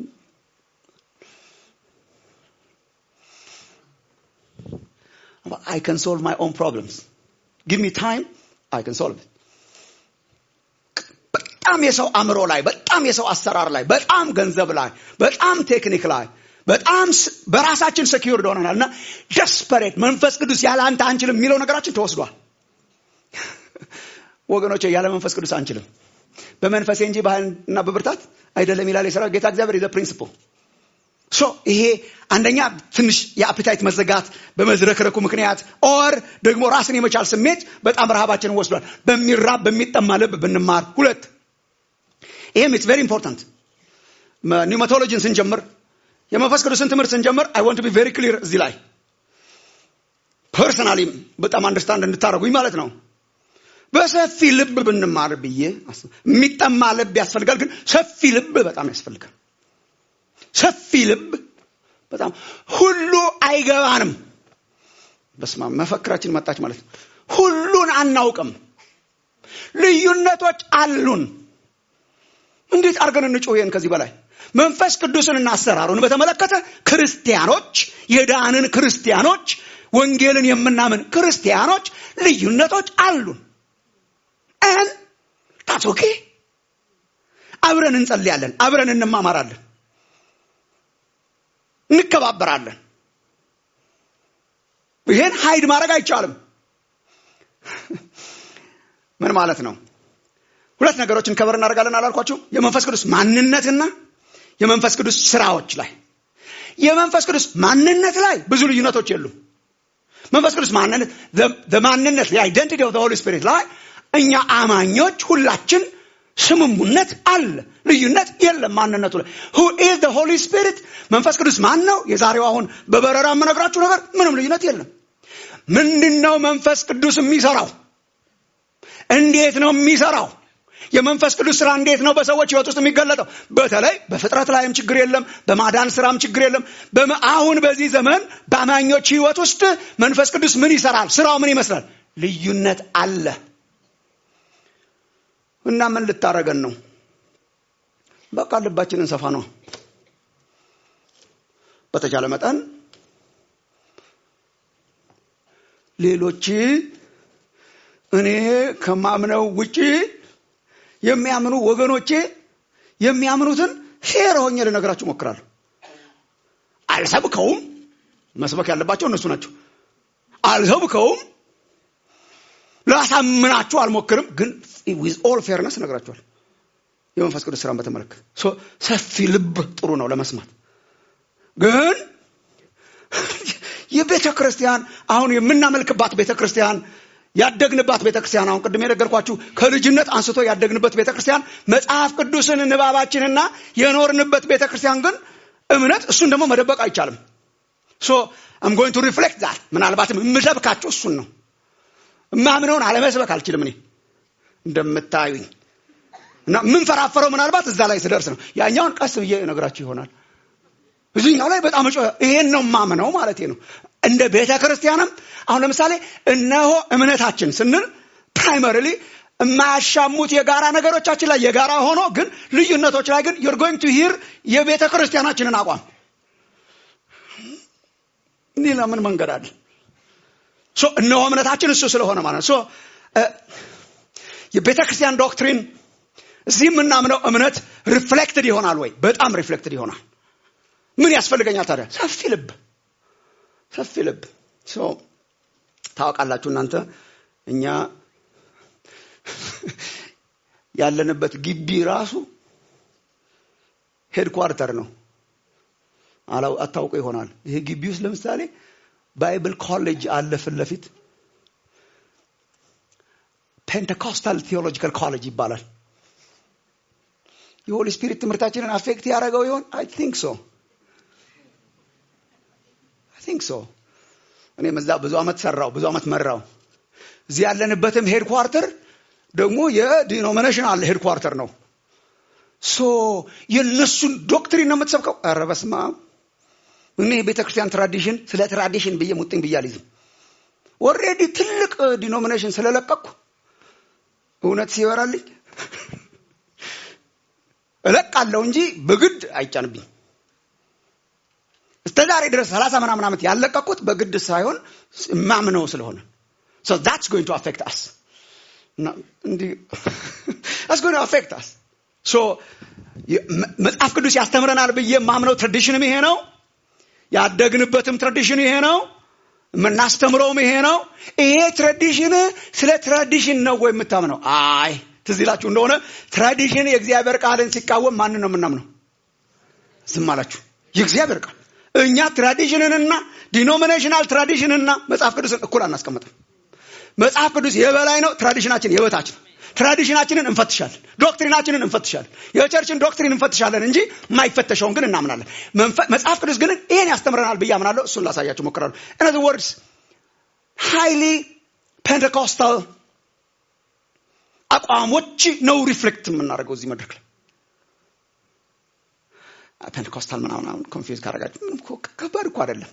I can solve my own problems. Give me time, I can solve it. በጣም የሰው አእምሮ ላይ በጣም የሰው አሰራር ላይ በጣም ገንዘብ ላይ በጣም ቴክኒክ ላይ በጣም በራሳችን ሰኪዩርድ ሆነናል እና ደስፐሬት መንፈስ ቅዱስ ያለ አንተ አንችልም የሚለው ነገራችን ተወስዷል ወገኖች ያለ መንፈስ ቅዱስ አንችልም በመንፈሴ እንጂ ባህልና በብርታት አይደለም ይላል የሰራ ጌታ እግዚአብሔር ዘ ፕሪንስፕል ሶ ይሄ አንደኛ ትንሽ የአፒታይት መዘጋት በመዝረክረኩ ምክንያት ኦር ደግሞ ራስን የመቻል ስሜት በጣም ረሃባችንን ወስዷል በሚራብ በሚጠማ ልብ ብንማር ሁለት ይህም ኢትስ ቬሪ ኢምፖርታንት ኒውማቶሎጂን ስንጀምር የመንፈስ ቅዱስን ትምህርት ስንጀምር አይ ወንት ቢ ቬሪ ክሊር እዚህ ላይ ፐርሰናሊ በጣም አንደርስታንድ እንድታደረጉኝ ማለት ነው በሰፊ ልብ ብንማር ብዬ የሚጠማ ልብ ያስፈልጋል ግን ሰፊ ልብ በጣም ያስፈልጋል ሰፊ ልብ በጣም ሁሉ አይገባንም በስማ መፈክራችን መጣች ማለት ነው ሁሉን አናውቅም ልዩነቶች አሉን እንዴት አድርገን እንጮህን ከዚህ በላይ መንፈስ ቅዱስንና አሰራሩን በተመለከተ ክርስቲያኖች የዳንን ክርስቲያኖች ወንጌልን የምናምን ክርስቲያኖች ልዩነቶች አሉን ን ታስ ኦኬ አብረን እንጸልያለን አብረን እንማማራለን እንከባበራለን ይሄን ሀይድ ማድረግ አይቻልም ምን ማለት ነው ሁለት ነገሮችን ከበር እናደርጋለን አላልኳችሁ የመንፈስ ቅዱስ ማንነትና የመንፈስ ቅዱስ ስራዎች ላይ የመንፈስ ቅዱስ ማንነት ላይ ብዙ ልዩነቶች የሉም መንፈስ ቅዱስ ማንነት ማንነት አይደንቲቲ ኦፍ ሆሊ ስፒሪት ላይ እኛ አማኞች ሁላችን ስምሙነት አለ ልዩነት የለም ማንነቱ ላይ ሁ ኢዝ ሆሊ ስፒሪት መንፈስ ቅዱስ ማን ነው የዛሬው አሁን በበረራ የምነግራችሁ ነገር ምንም ልዩነት የለም ምንድን ነው መንፈስ ቅዱስ የሚሰራው እንዴት ነው የሚሰራው የመንፈስ ቅዱስ ስራ እንዴት ነው በሰዎች ህይወት ውስጥ የሚገለጠው በተለይ በፍጥረት ላይም ችግር የለም በማዳን ስራም ችግር የለም አሁን በዚህ ዘመን በአማኞች ህይወት ውስጥ መንፈስ ቅዱስ ምን ይሰራል ስራው ምን ይመስላል ልዩነት አለ እና ምን ልታረገን ነው በቃ ልባችንን ሰፋ ነው በተቻለ መጠን ሌሎች እኔ ከማምነው ውጪ የሚያምኑ ወገኖቼ የሚያምኑትን ፌር ሆኜ ልነግራችሁ ሞክራለሁ አልሰብከውም መስበክ ያለባቸው እነሱ ናቸው አልሰብከውም ላሳምናችሁ አልሞክርም ግን ዊዝ ኦል ፌርነስ ነግራችኋል የመንፈስ ቅዱስ ስራን በተመለከተ ሰፊ ልብ ጥሩ ነው ለመስማት ግን የቤተ ክርስቲያን አሁን የምናመልክባት ቤተ ክርስቲያን ያደግንባት ቤተ ክርስቲያን አሁን ቅድም የነገርኳችሁ ከልጅነት አንስቶ ያደግንበት ቤተ ክርስቲያን መጽሐፍ ቅዱስን ንባባችንና የኖርንበት ቤተ ክርስቲያን ግን እምነት እሱን ደግሞ መደበቅ አይቻልም ሶ አም ጎይንግ ቱ ሪፍሌክት ዛት ምናልባትም የምሰብካችሁ እሱን ነው እማምነውን አለመስበክ አልችልም እኔ እንደምታዩኝ እና የምንፈራፈረው ምናልባት እዛ ላይ ስደርስ ነው ያኛውን ቀስ ብዬ ነግራችሁ ይሆናል እዚህኛው ላይ በጣም ይሄን ነው ማምነው ማለት ነው እንደ ቤተ ክርስቲያንም አሁን ለምሳሌ እነሆ እምነታችን ስንል ፕራይመሪሊ የማያሻሙት የጋራ ነገሮቻችን ላይ የጋራ ሆኖ ግን ልዩነቶች ላይ ግን ዩር ጎይንግ ቱ ሂር የቤተ ክርስቲያናችንን አቋም ሌላ ምን መንገድ አለ እነሆ እምነታችን እሱ ስለሆነ ማለት ነው የቤተ ክርስቲያን ዶክትሪን እዚህ የምናምነው እምነት ሪፍሌክትድ ይሆናል ወይ በጣም ሪፍሌክትድ ይሆናል ምን ያስፈልገኛል ታዲያ ሰፊ ልብ ሰፊ ልብ ታውቃላችሁ እናንተ እኛ ያለንበት ግቢ ራሱ ሄድኳርተር ነው። አላው አታውቁ ይሆናል። ይሄ ግቢ ውስጥ ለምሳሌ ባይብል ኮሌጅ አለ ፊት ለፊት ፔንቴኮስታል ቴዎሎጂካል ኮሌጅ ይባላል። የሆሊ ስፒሪት ትምህርታችንን አፌክት ያደረገው ይሆን? አይ ቲንክ ሶ አይ ቲንክ ሶ። እኔም እዛ ብዙ አመት ሰራው፣ ብዙ አመት መራው። እዚህ ያለንበትም ሄድኳርተር ደግሞ የዲኖሚኔሽን አለ ሄድኳርተር ነው። ሶ የእነሱን ዶክትሪን ነው የምትሰብከው? ኧረ በስመ አብ! እኔ የቤተ ክርስቲያን ትራዲሽን ስለ ትራዲሽን ብዬ ሙጥኝ ብዬ አልይዝም። ኦልሬዲ ትልቅ ዲኖሚኔሽን ስለለቀቅኩ እውነት ሲበራልኝ እለቃለሁ እንጂ በግድ አይጫንብኝ። እስከ ዛሬ ድረስ ሰላሳ ምናምን ዓመት ያለቀቁት በግድ ሳይሆን ማምነው ስለሆነ so that's going to affect us እንዲህ that's going to affect us so መጽሐፍ ቅዱስ ያስተምረናል ብዬ የማምነው ትራዲሽንም ይሄ ነው። ያደግንበትም ትራዲሽን ይሄ ነው። የምናስተምረውም ይሄ ነው። ይሄ ትራዲሽን ስለ ትራዲሽን ነው ወይ የምታምነው? አይ ትዝ ይላችሁ እንደሆነ ትራዲሽን የእግዚአብሔር ቃልን ሲቃወም ማንን ነው የምናምነው? ዝም አላችሁ። የእግዚአብሔር ቃል እኛ ትራዲሽንንና ዲኖሚኔሽናል ትራዲሽንና መጽሐፍ ቅዱስን እኩል አናስቀምጥም። መጽሐፍ ቅዱስ የበላይ ነው፣ ትራዲሽናችን የበታች ነው። ትራዲሽናችንን እንፈትሻለን፣ ዶክትሪናችንን እንፈትሻለን፣ የቸርችን ዶክትሪን እንፈትሻለን እንጂ የማይፈተሸውን ግን እናምናለን። መጽሐፍ ቅዱስ ግን ይሄን ያስተምረናል ብዬ አምናለሁ። እሱን ላሳያችሁ ሞክራለሁ። እነዚህ ወርድስ ሃይሊ ፔንቴኮስታል አቋሞች ነው ሪፍሌክት የምናደርገው እዚህ መድረክ ላይ ፔንቴኮስታል ምናምን ኮንፊውዝ ካደረጋችሁ ምንም ከባድ እኮ አይደለም።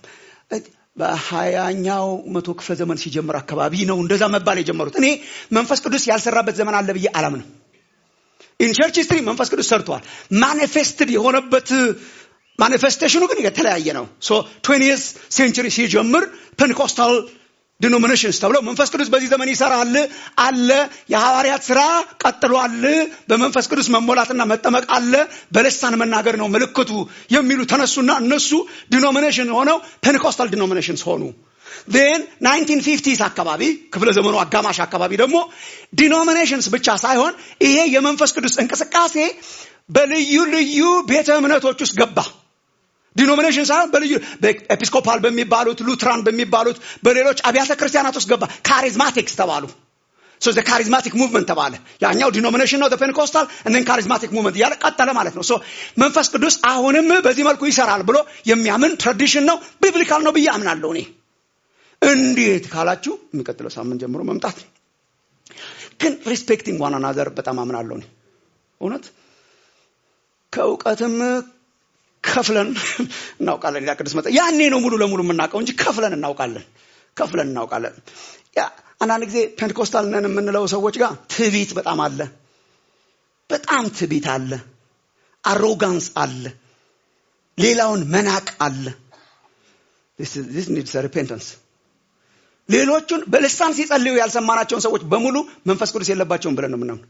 በሀያኛው መቶ ክፍለ ዘመን ሲጀምር አካባቢ ነው እንደዛ መባል የጀመሩት። እኔ መንፈስ ቅዱስ ያልሰራበት ዘመን አለ ብዬ አላምንም። ኢንቸርች ሂስትሪ መንፈስ ቅዱስ ሰርተዋል። ማኒፌስትድ የሆነበት ማኒፌስቴሽኑ ግን የተለያየ ነው። ሶ ትዌንቲየስ ሴንቸሪ ሲጀምር ፔንቴኮስታል ዲኖሚኔሽንስ ተብለው መንፈስ ቅዱስ በዚህ ዘመን ይሰራል አለ። የሐዋርያት ስራ ቀጥሏል። በመንፈስ ቅዱስ መሞላትና መጠመቅ አለ። በልሳን መናገር ነው ምልክቱ የሚሉ ተነሱና እነሱ ዲኖሚኔሽን ሆነው ፔንቴኮስታል ዲኖሚኔሽንስ ሆኑ። ን 1950ስ አካባቢ ክፍለ ዘመኑ አጋማሽ አካባቢ ደግሞ ዲኖሚኔሽንስ ብቻ ሳይሆን ይሄ የመንፈስ ቅዱስ እንቅስቃሴ በልዩ ልዩ ቤተ እምነቶች ውስጥ ገባ። ዲኖሚኔሽን ሳይሆን በልዩ ኤፒስኮፓል በሚባሉት ሉትራን በሚባሉት በሌሎች አብያተ ክርስቲያናት ውስጥ ገባ። ካሪዝማቲክስ ተባሉ። ሶ ዘ ካሪዝማቲክ ሙቭመንት ተባለ። ያኛው ዲኖሚኔሽን ነው ፔንቴኮስታል እንን ካሪዝማቲክ ሙቭመንት እያለ ቀጠለ ማለት ነው። ሶ መንፈስ ቅዱስ አሁንም በዚህ መልኩ ይሰራል ብሎ የሚያምን ትራዲሽን ነው፣ ቢብሊካል ነው ብዬ አምናለሁ እኔ። እንዴት ካላችሁ የሚቀጥለው ሳምንት ጀምሮ መምጣት ግን ሪስፔክቲንግ ዋን አናዘር በጣም አምናለሁ እኔ እውነት ከእውቀትም ከፍለን እናውቃለን። ሌላ ቅዱስ መጠ ያኔ ነው ሙሉ ለሙሉ የምናውቀው እንጂ ከፍለን እናውቃለን። ከፍለን እናውቃለን። ያ አንዳንድ ጊዜ ፔንቴኮስታል ነን የምንለው ሰዎች ጋር ትቢት በጣም አለ። በጣም ትቢት አለ። አሮጋንስ አለ። ሌላውን መናቅ አለ። ዚስ ኒድስ ሪፔንተንስ። ሌሎቹን በልሳን ሲጸልዩ ያልሰማናቸውን ሰዎች በሙሉ መንፈስ ቅዱስ የለባቸውም ብለን ነው የምናምነው።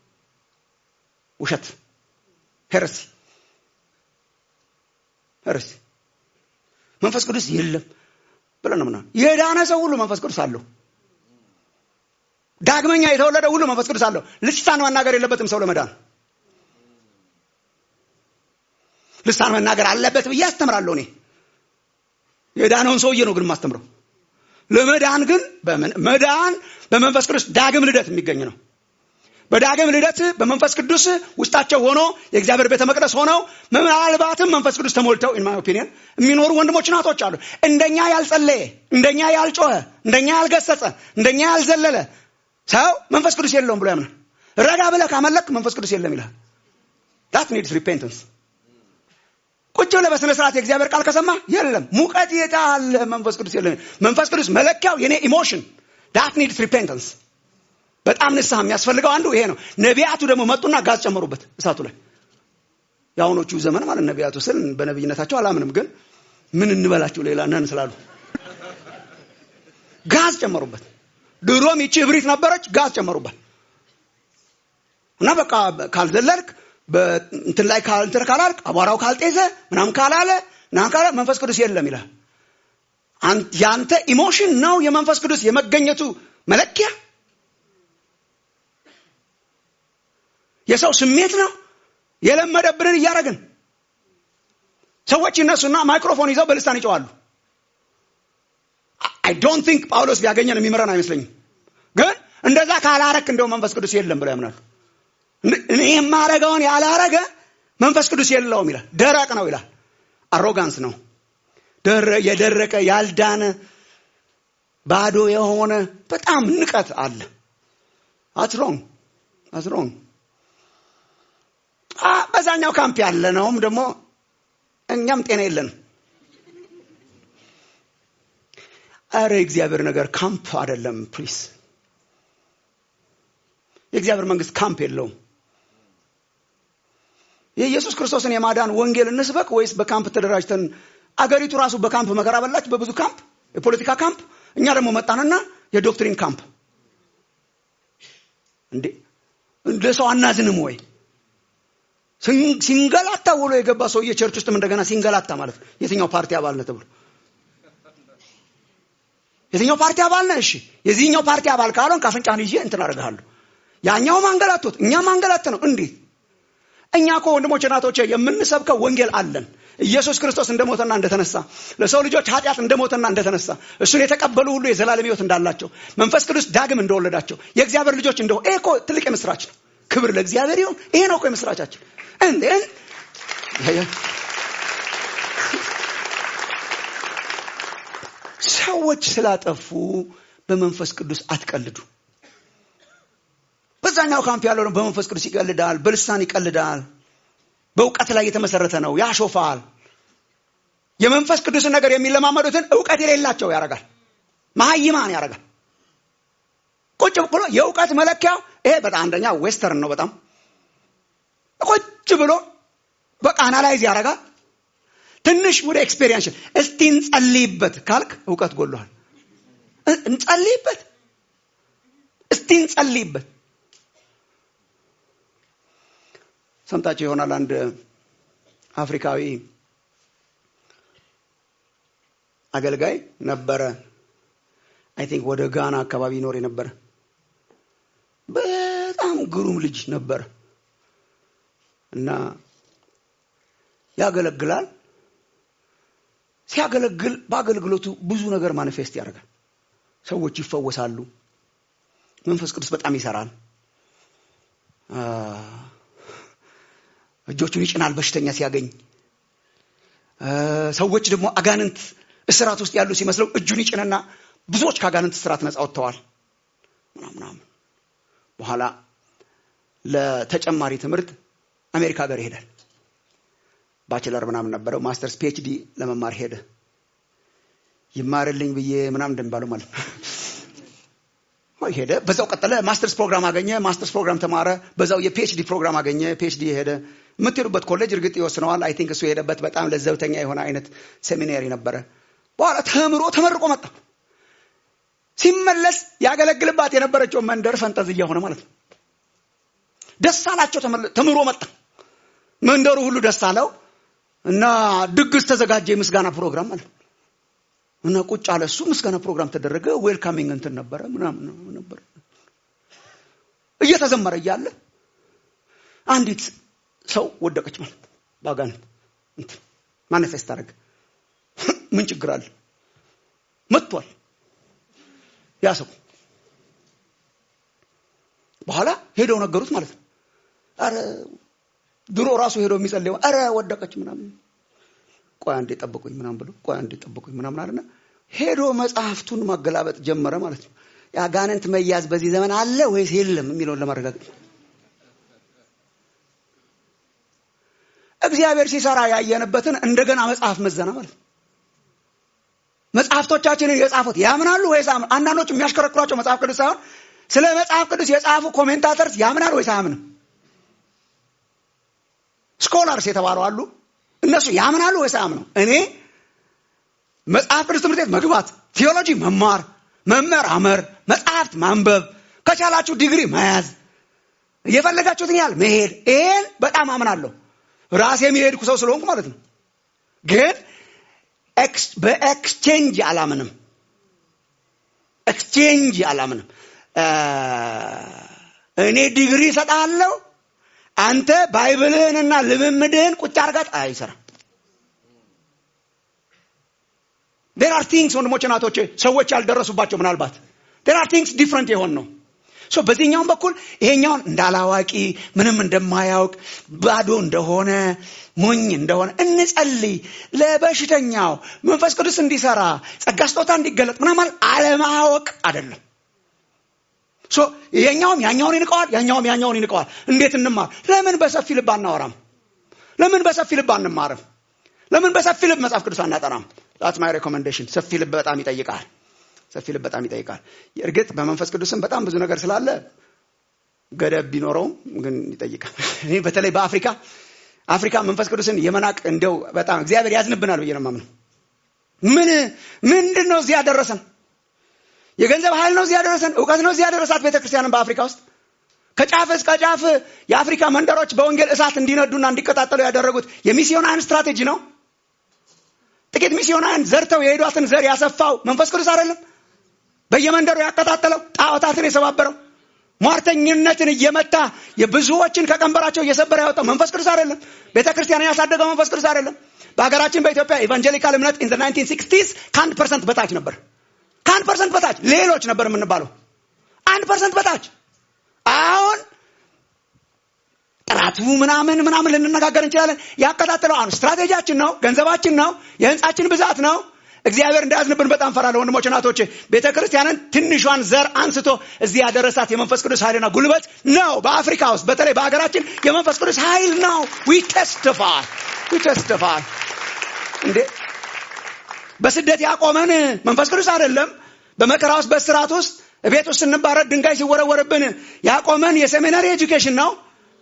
ውሸት፣ ሄረሲ እርስ መንፈስ ቅዱስ የለም ብለን ነው ምናምን። የዳነ ሰው ሁሉ መንፈስ ቅዱስ አለው። ዳግመኛ የተወለደ ሁሉ መንፈስ ቅዱስ አለው። ልሳን መናገር የለበትም ሰው ለመዳን። ልሳን መናገር አለበት ብዬ አስተምራለሁ እኔ። የዳነውን ሰውዬ ነው ግን የማስተምረው። ለመዳን ግን መዳን በመንፈስ ቅዱስ ዳግም ልደት የሚገኝ ነው። በዳግም ልደት በመንፈስ ቅዱስ ውስጣቸው ሆኖ የእግዚአብሔር ቤተ መቅደስ ሆነው ምናልባትም መንፈስ ቅዱስ ተሞልተው ኢን ማይ ኦፒኒየን የሚኖሩ ወንድሞች ናቶች አሉ። እንደኛ ያልጸለየ፣ እንደኛ ያልጮኸ፣ እንደኛ ያልገሰጸ፣ እንደኛ ያልዘለለ ሰው መንፈስ ቅዱስ የለውም ብሎ ያምናል። ረጋ ብለህ ካመለክ መንፈስ ቅዱስ የለም ይልሃል። ዳት ኒድስ ሪፔንተንስ። ቁጭ ብለህ በስነ ስርዓት የእግዚአብሔር ቃል ከሰማ የለም ሙቀት የታለ መንፈስ ቅዱስ የለም። መንፈስ ቅዱስ መለኪያው የኔ ኢሞሽን ዳት ኒድስ ሪፔንተንስ በጣም ንስሐ የሚያስፈልገው አንዱ ይሄ ነው። ነቢያቱ ደግሞ መጡና ጋዝ ጨመሩበት እሳቱ ላይ። የአሁኖቹ ዘመን ማለት ነቢያቱ ስል በነቢይነታቸው አላምንም፣ ግን ምን እንበላቸው ሌላ ነን ስላሉ ጋዝ ጨመሩበት። ድሮም ይቺ እብሪት ነበረች፣ ጋዝ ጨመሩበት እና በቃ ካልዘለልክ እንትን ላይ እንትን ካላልክ አቧራው ካልጤዘ ምናምን ካላለ ምናምን ካላለ መንፈስ ቅዱስ የለም ይላል። ያንተ ኢሞሽን ነው የመንፈስ ቅዱስ የመገኘቱ መለኪያ የሰው ስሜት ነው የለመደብንን እያደረግን ሰዎች ይነሱና ማይክሮፎን ይዘው በልሳን ይጨዋሉ አይ ዶንት ቲንክ ጳውሎስ ቢያገኘን የሚምረን አይመስለኝም ግን እንደዛ ካላረክ እንደው መንፈስ ቅዱስ የለም ብለው ያምናሉ እኔ የማረገውን ያላረገ መንፈስ ቅዱስ የለውም ይላል ደረቅ ነው ይላል አሮጋንስ ነው የደረቀ ያልዳነ ባዶ የሆነ በጣም ንቀት አለ አትሮን አትሮን በዛኛው ካምፕ ያለ ነውም ደግሞ እኛም ጤና የለንም አረ የእግዚአብሔር ነገር ካምፕ አይደለም ፕሊስ የእግዚአብሔር መንግስት ካምፕ የለውም የኢየሱስ ክርስቶስን የማዳን ወንጌል እንስበክ ወይስ በካምፕ ተደራጅተን አገሪቱ ራሱ በካምፕ መከራ በላች በብዙ ካምፕ የፖለቲካ ካምፕ እኛ ደግሞ መጣንና የዶክትሪን ካምፕ እንዴ ለሰው አናዝንም ወይ ሲንገላታ ውሎ የገባ ሰውዬ ቸርች ውስጥም እንደገና ሲንገላታ ማለት ነው የትኛው ፓርቲ አባል ነህ ተብሎ የትኛው ፓርቲ አባል ነህ እሺ የዚህኛው ፓርቲ አባል ካልሆን ካፍንጫህን ይዤ እንትን አደርግሃለሁ ያኛው ማንገላቶት እኛ ማንገላት ነው እንዴት እኛ እኮ ወንድሞች እናቶቼ የምንሰብከው ወንጌል አለን ኢየሱስ ክርስቶስ እንደሞተና እንደተነሳ ለሰው ልጆች ኃጢአት እንደሞተና እንደተነሳ እሱን የተቀበሉ ሁሉ የዘላለም ህይወት እንዳላቸው መንፈስ ቅዱስ ዳግም እንደወለዳቸው የእግዚአብሔር ልጆች እንደሆ ይሄ እኮ ትልቅ የምስራች ነው ክብር ለእግዚአብሔር ይሁን ይሄ ነው እኮ የምስራቻችን እንዴን ሰዎች ስላጠፉ በመንፈስ ቅዱስ አትቀልዱ በዛኛው ካምፕ ያለው ነው በመንፈስ ቅዱስ ይቀልዳል በልሳን ይቀልዳል በእውቀት ላይ የተመሰረተ ነው ያሾፋል የመንፈስ ቅዱስን ነገር የሚለማመዱትን እውቀት የሌላቸው ያደርጋል መሀይማን ያደርጋል ቁጭ ብሎ የእውቀት መለኪያው ይሄ በጣም አንደኛ ዌስተርን ነው በጣም ቁጭ ብሎ በቃ አናላይዝ ያደርጋል ትንሽ ወደ ኤክስፔሪንስ እስቲ እንጸልይበት ካልክ እውቀት ጎሏል እንጸልይበት እስቲ እንጸልይበት ሰምታቸው ይሆናል አንድ አፍሪካዊ አገልጋይ ነበረ አይ ቲንክ ወደ ጋና አካባቢ ይኖር የነበረ በጣም ግሩም ልጅ ነበረ እና ያገለግላል ሲያገለግል በአገልግሎቱ ብዙ ነገር ማኒፌስት ያደርጋል ሰዎች ይፈወሳሉ መንፈስ ቅዱስ በጣም ይሰራል እጆቹን ይጭናል በሽተኛ ሲያገኝ ሰዎች ደግሞ አጋንንት እስራት ውስጥ ያሉ ሲመስለው እጁን ይጭንና ብዙዎች ከአጋንንት እስራት ነጻ ወጥተዋል ምናምናም በኋላ ለተጨማሪ ትምህርት አሜሪካ ሀገር ይሄዳል ባችለር ምናምን ነበረው ማስተርስ ፒኤችዲ ለመማር ሄደ ይማርልኝ ብዬ ምናምን እንደሚባለው ማለት ነው ሄደ በዛው ቀጠለ ማስተርስ ፕሮግራም አገኘ ማስተርስ ፕሮግራም ተማረ በዛው የፒኤችዲ ፕሮግራም አገኘ ፒኤችዲ ሄደ የምትሄዱበት ኮሌጅ እርግጥ ይወስነዋል አይ ቲንክ እሱ የሄደበት በጣም ለዘብተኛ የሆነ አይነት ሴሚናሪ ነበረ በኋላ ተምሮ ተመርቆ መጣ ሲመለስ ያገለግልባት የነበረችው መንደር ፈንጠዝያ ሆነ ማለት ነው ደስ አላቸው ተምሮ መጣ መንደሩ ሁሉ ደስ አለው እና ድግስ ተዘጋጀ የምስጋና ፕሮግራም ማለት ነው እና ቁጭ አለ እሱ ምስጋና ፕሮግራም ተደረገ ዌልካሚንግ እንትን ነበረ ምናምን ነበር እየተዘመረ እያለ አንዲት ሰው ወደቀች ማለት በአጋንንት ማኒፌስት አደረገ ምን ችግር አለ መጥቷል ያ ሰው በኋላ ሄደው ነገሩት ማለት ነው አረ ድሮ ራሱ ሄዶ የሚጸልየው አረ ወደቀች ምናምን ቆይ አንዴ ጠብቁኝ ምናምን ብሎ ቆይ አንዴ ጠብቁኝ ምናምን አለና ሄዶ መጽሐፍቱን ማገላበጥ ጀመረ ማለት ነው የአጋንንት መያዝ በዚህ ዘመን አለ ወይስ የለም የሚለውን ለማረጋገጥ እግዚአብሔር ሲሰራ ያየንበትን እንደገና መጽሐፍ መዘና ማለት ነው መጽሐፍቶቻችንን የጻፉት ያምናሉ ወይስ አንዳንዶቹ የሚያሽከረክሯቸው መጽሐፍ ቅዱስ ሳይሆን ስለ መጽሐፍ ቅዱስ የጻፉ ኮሜንታተርስ ያምናል ወይስ አያምንም ስኮላርስ የተባሉ አሉ እነሱ ያምናሉ ወይስ አያምኑ እኔ መጽሐፍ ቅዱስ ትምህርት ቤት መግባት ቴዎሎጂ መማር መመራመር መጽሐፍት ማንበብ ከቻላችሁ ዲግሪ መያዝ እየፈለጋችሁትን ያህል መሄድ ይሄን በጣም አምናለሁ ራሴ የሚሄድኩ ሰው ስለሆንኩ ማለት ነው ግን በኤክስቼንጅ አላምንም ኤክስቼንጅ አላምንም እኔ ዲግሪ እሰጣለሁ አንተ ባይብልህንና ልምምድህን ቁጭ አርጋት አይሰራም ዴር አር ቲንግስ ወንድሞች ናቶቼ ሰዎች ያልደረሱባቸው ምናልባት ዴር አር ቲንግስ ዲፍረንት የሆን ነው ሶ በዚህኛውም በኩል ይሄኛውን እንዳላዋቂ ምንም እንደማያውቅ ባዶ እንደሆነ ሞኝ እንደሆነ እንጸልይ ለበሽተኛው መንፈስ ቅዱስ እንዲሰራ ጸጋ ስጦታ እንዲገለጥ ምናምን አለማወቅ አይደለም ሶ ይሄኛውም ያኛውን ይንቀዋል ያኛውም ያኛውን ይንቀዋል እንዴት እንማር ለምን በሰፊ ልብ አናወራም ለምን በሰፊ ልብ አንማርም ለምን በሰፊ ልብ መጽሐፍ ቅዱስ አናጠናም ዛት ማይ ሬኮሜንዴሽን ሰፊ ልብ በጣም ይጠይቃል ሰፊ ልብ በጣም ይጠይቃል እርግጥ በመንፈስ ቅዱስም በጣም ብዙ ነገር ስላለ ገደብ ቢኖረውም ግን ይጠይቃል እኔ በተለይ በአፍሪካ አፍሪካ መንፈስ ቅዱስን የመናቅ እንደው በጣም እግዚአብሔር ያዝንብናል ብዬ ነው የማምነው ምን ምንድን ነው እዚህ ያደረሰን የገንዘብ ኃይል ነው እዚህ ያደረሰን እውቀት ነው እዚህ ያደረሳት ቤተክርስቲያንን በአፍሪካ ውስጥ ከጫፍ እስከ ጫፍ የአፍሪካ መንደሮች በወንጌል እሳት እንዲነዱና እንዲቀጣጠሉ ያደረጉት የሚስዮናውያን ስትራቴጂ ነው ጥቂት ሚስዮናውያን ዘርተው የሄዷትን ዘር ያሰፋው መንፈስ ቅዱስ አይደለም በየመንደሩ ያቀጣጠለው ጣዖታትን የሰባበረው ሟርተኝነትን እየመታ የብዙዎችን ከቀንበራቸው እየሰበረ ያወጣው መንፈስ ቅዱስ አይደለም ቤተ ክርስቲያንን ያሳደገው መንፈስ ቅዱስ አይደለም በሀገራችን በኢትዮጵያ ኢቫንጀሊካል እምነት ኢን ናይንቲን ሲክስቲስ ከአንድ ፐርሰንት በታች ነበር ከአንድ ፐርሰንት በታች ሌሎች ነበር የምንባለው አንድ ፐርሰንት በታች አሁን ጥራቱ ምናምን ምናምን ልንነጋገር እንችላለን ያቀጣጥለው አሁን ስትራቴጂያችን ነው ገንዘባችን ነው የህንፃችን ብዛት ነው እግዚአብሔር እንዳያዝንብን በጣም ፈራለሁ ወንድሞች እናቶቼ ቤተ ክርስቲያንን ትንሿን ዘር አንስቶ እዚህ ያደረሳት የመንፈስ ቅዱስ ኃይልና ጉልበት ነው በአፍሪካ ውስጥ በተለይ በሀገራችን የመንፈስ ቅዱስ ኃይል ነው ዊ ተስቲፋይ ዊ ተስቲፋይ እንዴ በስደት ያቆመን መንፈስ ቅዱስ አይደለም በመከራ ውስጥ በስርዓት ውስጥ ቤት ውስጥ ስንባረድ ድንጋይ ሲወረወርብን ያቆመን የሴሚናሪ ኤጁኬሽን ነው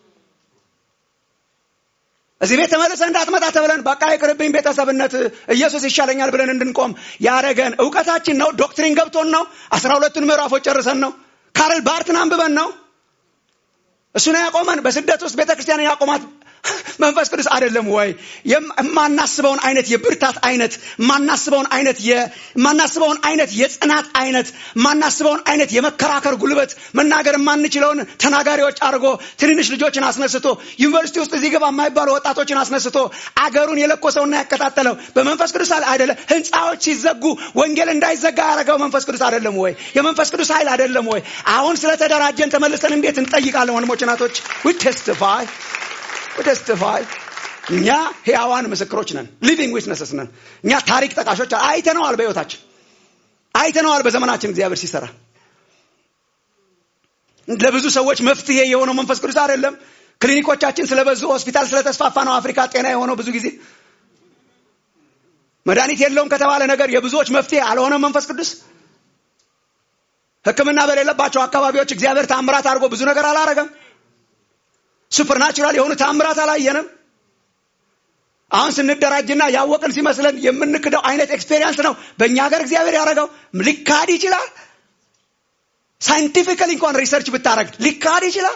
እዚህ ቤት ተመልሰ እንዳትመጣ ተብለን በቃ ይቅርብኝ ቤተሰብነት ኢየሱስ ይሻለኛል ብለን እንድንቆም ያደረገን እውቀታችን ነው ዶክትሪን ገብቶን ነው አስራ ሁለቱን ምዕራፎች ጨርሰን ነው ካርል ባርትን አንብበን ነው እሱ ነው ያቆመን በስደት ውስጥ ቤተክርስቲያን ያቆማት መንፈስ ቅዱስ አይደለም ወይ የማናስበውን አይነት የብርታት አይነት የማናስበውን አይነት የማናስበውን አይነት የጽናት አይነት የማናስበውን አይነት የመከራከር ጉልበት መናገር የማንችለውን ተናጋሪዎች አድርጎ ትንንሽ ልጆችን አስነስቶ ዩኒቨርሲቲ ውስጥ እዚህ ገባ የማይባሉ ወጣቶችን አስነስቶ አገሩን የለኮሰውና ያቀጣጠለው በመንፈስ ቅዱስ አይደለ ህንፃዎች ሲዘጉ ወንጌል እንዳይዘጋ ያደረገው መንፈስ ቅዱስ አይደለም ወይ የመንፈስ ቅዱስ ኃይል አይደለም ወይ አሁን ስለተደራጀን ተመልሰን እንዴት እንጠይቃለን ወንድሞች ናቶች ዊ ቴስቲፋይ ተስቲፋይ እኛ ህያዋን ምስክሮች ነን ሊቪንግ ዊትነስስ ነን እኛ ታሪክ ጠቃሾች አይተነዋል በህይወታችን አይተነዋል በዘመናችን እግዚአብሔር ሲሰራ ለብዙ ሰዎች መፍትሄ የሆነው መንፈስ ቅዱስ አይደለም ክሊኒኮቻችን ስለበዙ ሆስፒታል ስለተስፋፋ ነው አፍሪካ ጤና የሆነው ብዙ ጊዜ መድኃኒት የለውም ከተባለ ነገር የብዙዎች መፍትሄ አልሆነም መንፈስ ቅዱስ ህክምና በሌለባቸው አካባቢዎች እግዚአብሔር ታምራት አድርጎ ብዙ ነገር አላረገም ሱፐርናቹራል የሆኑ ታምራት አላየንም አሁን ስንደራጅና ያወቅን ሲመስለን የምንክደው አይነት ኤክስፔሪንስ ነው በእኛ ሀገር እግዚአብሔር ያደረገው ሊካድ ይችላል ሳይንቲፊካሊ እንኳን ሪሰርች ብታረግ ሊካድ ይችላል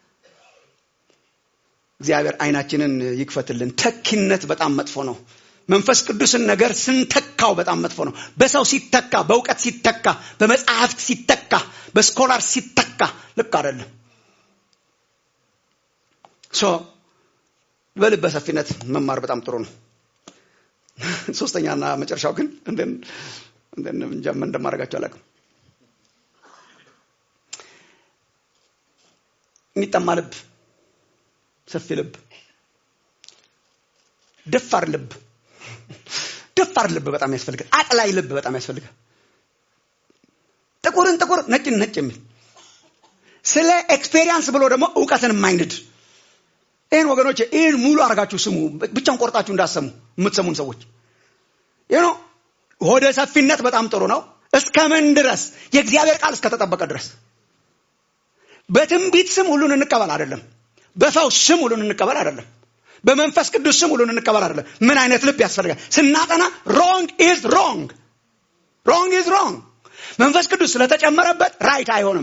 እግዚአብሔር አይናችንን ይክፈትልን ተኪነት በጣም መጥፎ ነው መንፈስ ቅዱስን ነገር ስንተካው በጣም መጥፎ ነው በሰው ሲተካ በእውቀት ሲተካ በመጽሐፍት ሲተካ በስኮላር ሲተካ ልክ አይደለም ሶ በልበ ሰፊነት መማር በጣም ጥሩ ነው ሶስተኛና መጨረሻው ግን እንጃም እንደማደርጋቸው አላውቅም የሚጠማ ልብ ሰፊ ልብ ደፋር ልብ ደፋር ልብ በጣም ያስፈልጋል አቅላይ ልብ በጣም ያስፈልጋል ጥቁርን ጥቁር ነጭን ነጭ የሚል ስለ ኤክስፔሪንስ ብሎ ደግሞ እውቀትን የማይንድ ይህን ወገኖች ይህን ሙሉ አርጋችሁ ስሙ ብቻን ቆርጣችሁ እንዳሰሙ የምትሰሙን ሰዎች ይህ ነው ወደ ሰፊነት በጣም ጥሩ ነው እስከ ምን ድረስ የእግዚአብሔር ቃል እስከተጠበቀ ድረስ በትንቢት ስም ሁሉን እንቀበል አይደለም በፈውስ ስም ሁሉን እንቀበል አይደለም በመንፈስ ቅዱስ ስም ሁሉን እንቀበል አይደለም ምን አይነት ልብ ያስፈልጋል ስናጠና ሮንግ ኢዝ ሮንግ ሮንግ ኢዝ ሮንግ መንፈስ ቅዱስ ስለተጨመረበት ራይት አይሆንም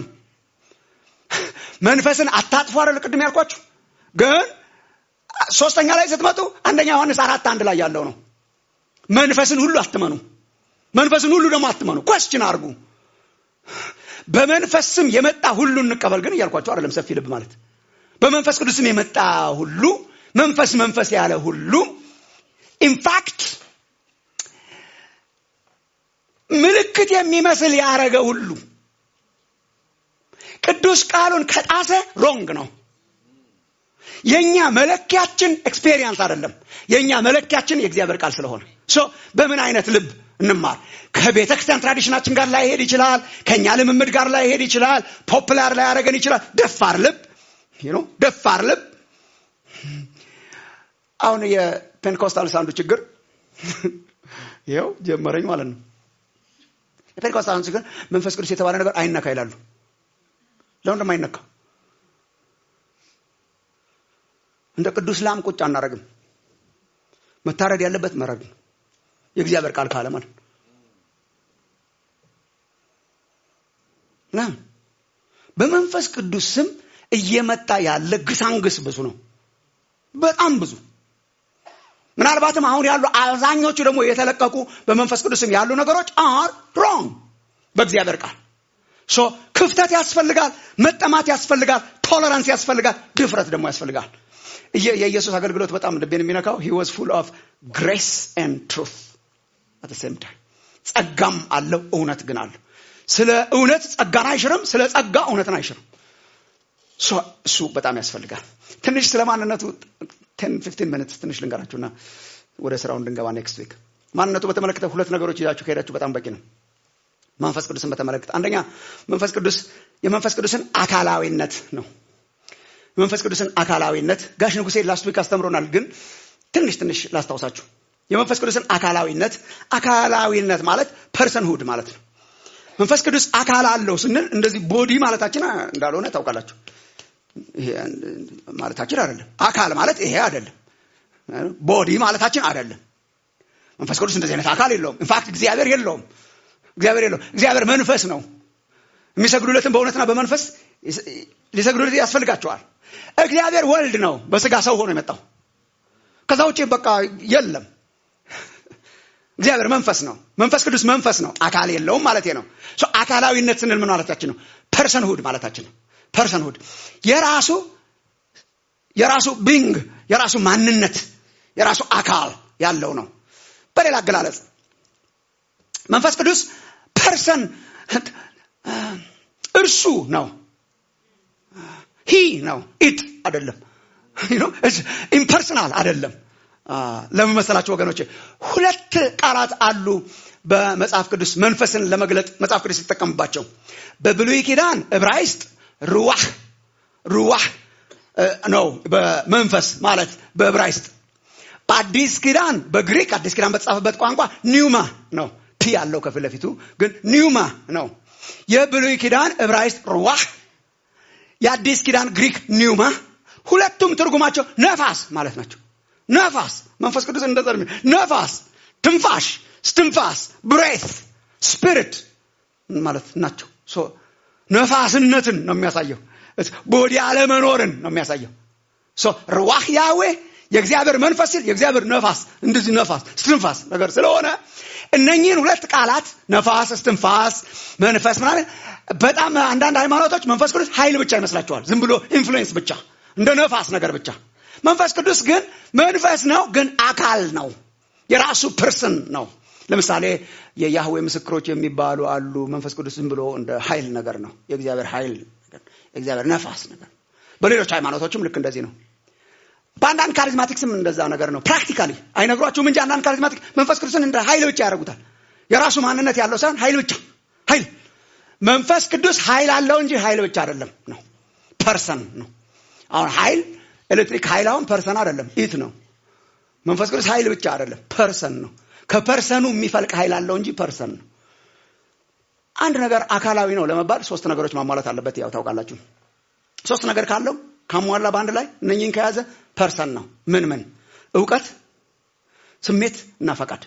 መንፈስን አታጥፎ አይደል ቅድም ያልኳችሁ ግን ሶስተኛ ላይ ስትመጡ አንደኛ ዮሐንስ አራት አንድ ላይ ያለው ነው መንፈስን ሁሉ አትመኑ መንፈስን ሁሉ ደግሞ አትመኑ ኮስችን አርጉ በመንፈስ ስም የመጣ ሁሉ እንቀበል ግን እያልኳቸው አይደለም ሰፊ ልብ ማለት በመንፈስ ቅዱስም የመጣ ሁሉ መንፈስ መንፈስ ያለ ሁሉ ኢንፋክት ምልክት የሚመስል ያረገ ሁሉ ቅዱስ ቃሉን ከጣሰ ሮንግ ነው የኛ መለኪያችን ኤክስፔሪየንስ አይደለም የኛ መለኪያችን የእግዚአብሔር ቃል ስለሆነ ሶ በምን አይነት ልብ እንማር ከቤተ ክርስቲያን ትራዲሽናችን ጋር ላይ ሄድ ይችላል ከኛ ልምምድ ጋር ላይ ሄድ ይችላል ፖፕላር ላይ ያደረገን ይችላል ደፋር ልብ ነው ደፋር ልብ አሁን የፔንቴኮስታልስ አንዱ ችግር ይኸው ጀመረኝ ማለት ነው የፔንቴኮስታል ችግር መንፈስ ቅዱስ የተባለ ነገር አይነካ ይላሉ ለምን እንደማይነካ እንደ ቅዱስ ላም ቁጭ አናረግም መታረድ ያለበት መረግ ነው የእግዚአብሔር ቃል ካለ ማለት ና በመንፈስ ቅዱስ ስም እየመጣ ያለ ግሳንግስ ብዙ ነው በጣም ብዙ ምናልባትም አሁን ያሉ አብዛኞቹ ደግሞ የተለቀቁ በመንፈስ ቅዱስም ያሉ ነገሮች አር ሮንግ በእግዚአብሔር ቃል ሶ ክፍተት ያስፈልጋል መጠማት ያስፈልጋል ቶለራንስ ያስፈልጋል ድፍረት ደግሞ ያስፈልጋል የኢየሱስ አገልግሎት በጣም ልቤን የሚነካው ሂ ዋዝ ፉል ኦፍ ግሬስ ኤንድ ትሩት አት ሴም ታይም ጸጋም አለው እውነት ግን አለው ስለ እውነት ጸጋን አይሽርም ስለ ጸጋ እውነትን አይሽርም እሱ በጣም ያስፈልጋል ትንሽ ስለ ማንነቱ ቴን ፊፍቲን ሚኒትስ ትንሽ ልንገራችሁና ወደ ስራው እንድንገባ ኔክስት ዊክ ማንነቱ በተመለከተ ሁለት ነገሮች ይዛችሁ ከሄዳችሁ በጣም በቂ ነው መንፈስ ቅዱስን በተመለከተ አንደኛ መንፈስ ቅዱስ የመንፈስ ቅዱስን አካላዊነት ነው የመንፈስ ቅዱስን አካላዊነት ጋሽ ንጉሴ ላስት ዊክ አስተምሮናል ግን ትንሽ ትንሽ ላስታውሳችሁ የመንፈስ ቅዱስን አካላዊነት አካላዊነት ማለት ፐርሰንሁድ ማለት ነው መንፈስ ቅዱስ አካል አለው ስንል እንደዚህ ቦዲ ማለታችን እንዳልሆነ ታውቃላችሁ ማለታችን አይደለም አካል ማለት ይሄ አይደለም ቦዲ ማለታችን አይደለም መንፈስ ቅዱስ እንደዚህ አይነት አካል የለውም ኢንፋክት እግዚአብሔር የለውም እግዚአብሔር የለውም እግዚአብሔር መንፈስ ነው የሚሰግዱለትን በእውነትና በመንፈስ ሊሰግዱለት ያስፈልጋቸዋል እግዚአብሔር ወልድ ነው በስጋ ሰው ሆኖ የመጣው ከዛ ውጭ በቃ የለም እግዚአብሔር መንፈስ ነው መንፈስ ቅዱስ መንፈስ ነው አካል የለውም ማለት ነው አካላዊነት ስንል ምን ማለታችን ነው ፐርሰንሁድ ማለታችን ነው ፐርሰንሁድ የራሱ የራሱ ቢንግ የራሱ ማንነት የራሱ አካል ያለው ነው በሌላ አገላለጽ መንፈስ ቅዱስ ፐርሰን እርሱ ነው ሂ ነው ኢት አይደለም ኢምፐርሰናል አይደለም ለምን መሰላችሁ ወገኖች ሁለት ቃላት አሉ በመጽሐፍ ቅዱስ መንፈስን ለመግለጥ መጽሐፍ ቅዱስ ሲጠቀምባቸው በብሉይ ኪዳን ዕብራይስጥ ሩዋህ ሩዋህ ነው በመንፈስ ማለት በዕብራይስጥ በአዲስ ኪዳን በግሪክ አዲስ ኪዳን በተጻፈበት ቋንቋ ኒውማ ነው ቲ ያለው ከፊት ለፊቱ ግን ኒውማ ነው የብሉይ ኪዳን ዕብራይስጥ ሩዋህ የአዲስ ኪዳን ግሪክ ኒውማ ሁለቱም ትርጉማቸው ነፋስ ማለት ናቸው ነፋስ መንፈስ ቅዱስ እንደዛ ነፋስ ትንፋሽ ስትንፋስ ብሬት ስፒሪት ማለት ናቸው ነፋስነትን ነው የሚያሳየው ቦዲ አለመኖርን ነው የሚያሳየው ርዋህ ያዌ የእግዚአብሔር መንፈስ ሲል የእግዚአብሔር ነፋስ እንደዚህ ነፋስ ስትንፋስ ነገር ስለሆነ እነኚህን ሁለት ቃላት ነፋስ ስትንፋስ መንፈስ ምናምን በጣም አንዳንድ ሃይማኖቶች መንፈስ ቅዱስ ኃይል ብቻ ይመስላቸዋል ዝም ብሎ ኢንፍሉዌንስ ብቻ እንደ ነፋስ ነገር ብቻ መንፈስ ቅዱስ ግን መንፈስ ነው ግን አካል ነው የራሱ ፐርስን ነው ለምሳሌ የያህዌ ምስክሮች የሚባሉ አሉ መንፈስ ቅዱስ ዝም ብሎ እንደ ኃይል ነገር ነው የእግዚአብሔር ኃይል የእግዚአብሔር ነፋስ ነገር በሌሎች ሃይማኖቶችም ልክ እንደዚህ ነው በአንዳንድ ካሪዝማቲክስም እንደዛ ነገር ነው ፕራክቲካሊ አይነግሯችሁም እንጂ አንዳንድ ካሪዝማቲክ መንፈስ ቅዱስን እንደ ኃይል ብቻ ያደርጉታል የራሱ ማንነት ያለው ሳይሆን ኃይል ብቻ ኃይል መንፈስ ቅዱስ ኃይል አለው እንጂ ኃይል ብቻ አይደለም ነው ፐርሰን ነው አሁን ኃይል ኤሌክትሪክ ኃይል አሁን ፐርሰን አይደለም ኢት ነው መንፈስ ቅዱስ ኃይል ብቻ አይደለም ፐርሰን ነው ከፐርሰኑ የሚፈልቅ ኃይል አለው እንጂ ፐርሰን ነው አንድ ነገር አካላዊ ነው ለመባል ሶስት ነገሮች ማሟላት አለበት ያው ታውቃላችሁ ሶስት ነገር ካለው ካሟላ በአንድ ላይ እነኝህን ከያዘ ፐርሰን ነው ምን ምን እውቀት ስሜት እና ፈቃድ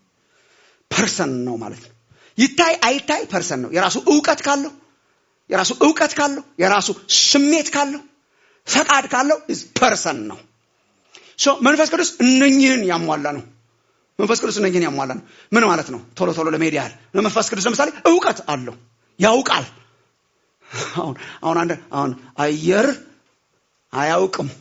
ፐርሰን ነው ማለት ነው ይታይ አይታይ ፐርሰን ነው የራሱ እውቀት ካለው የራሱ እውቀት ካለው የራሱ ስሜት ካለው ፈቃድ ካለው ፐርሰን ነው መንፈስ ቅዱስ እነኝህን ያሟላ ነው መንፈስ ቅዱስ እነኝህን ያሟላ ነው ምን ማለት ነው ቶሎ ቶሎ ለመሄድ ያህል መንፈስ ቅዱስ ለምሳሌ እውቀት አለው ያውቃል አሁን አሁን አንድ አሁን አየር አያውቅም።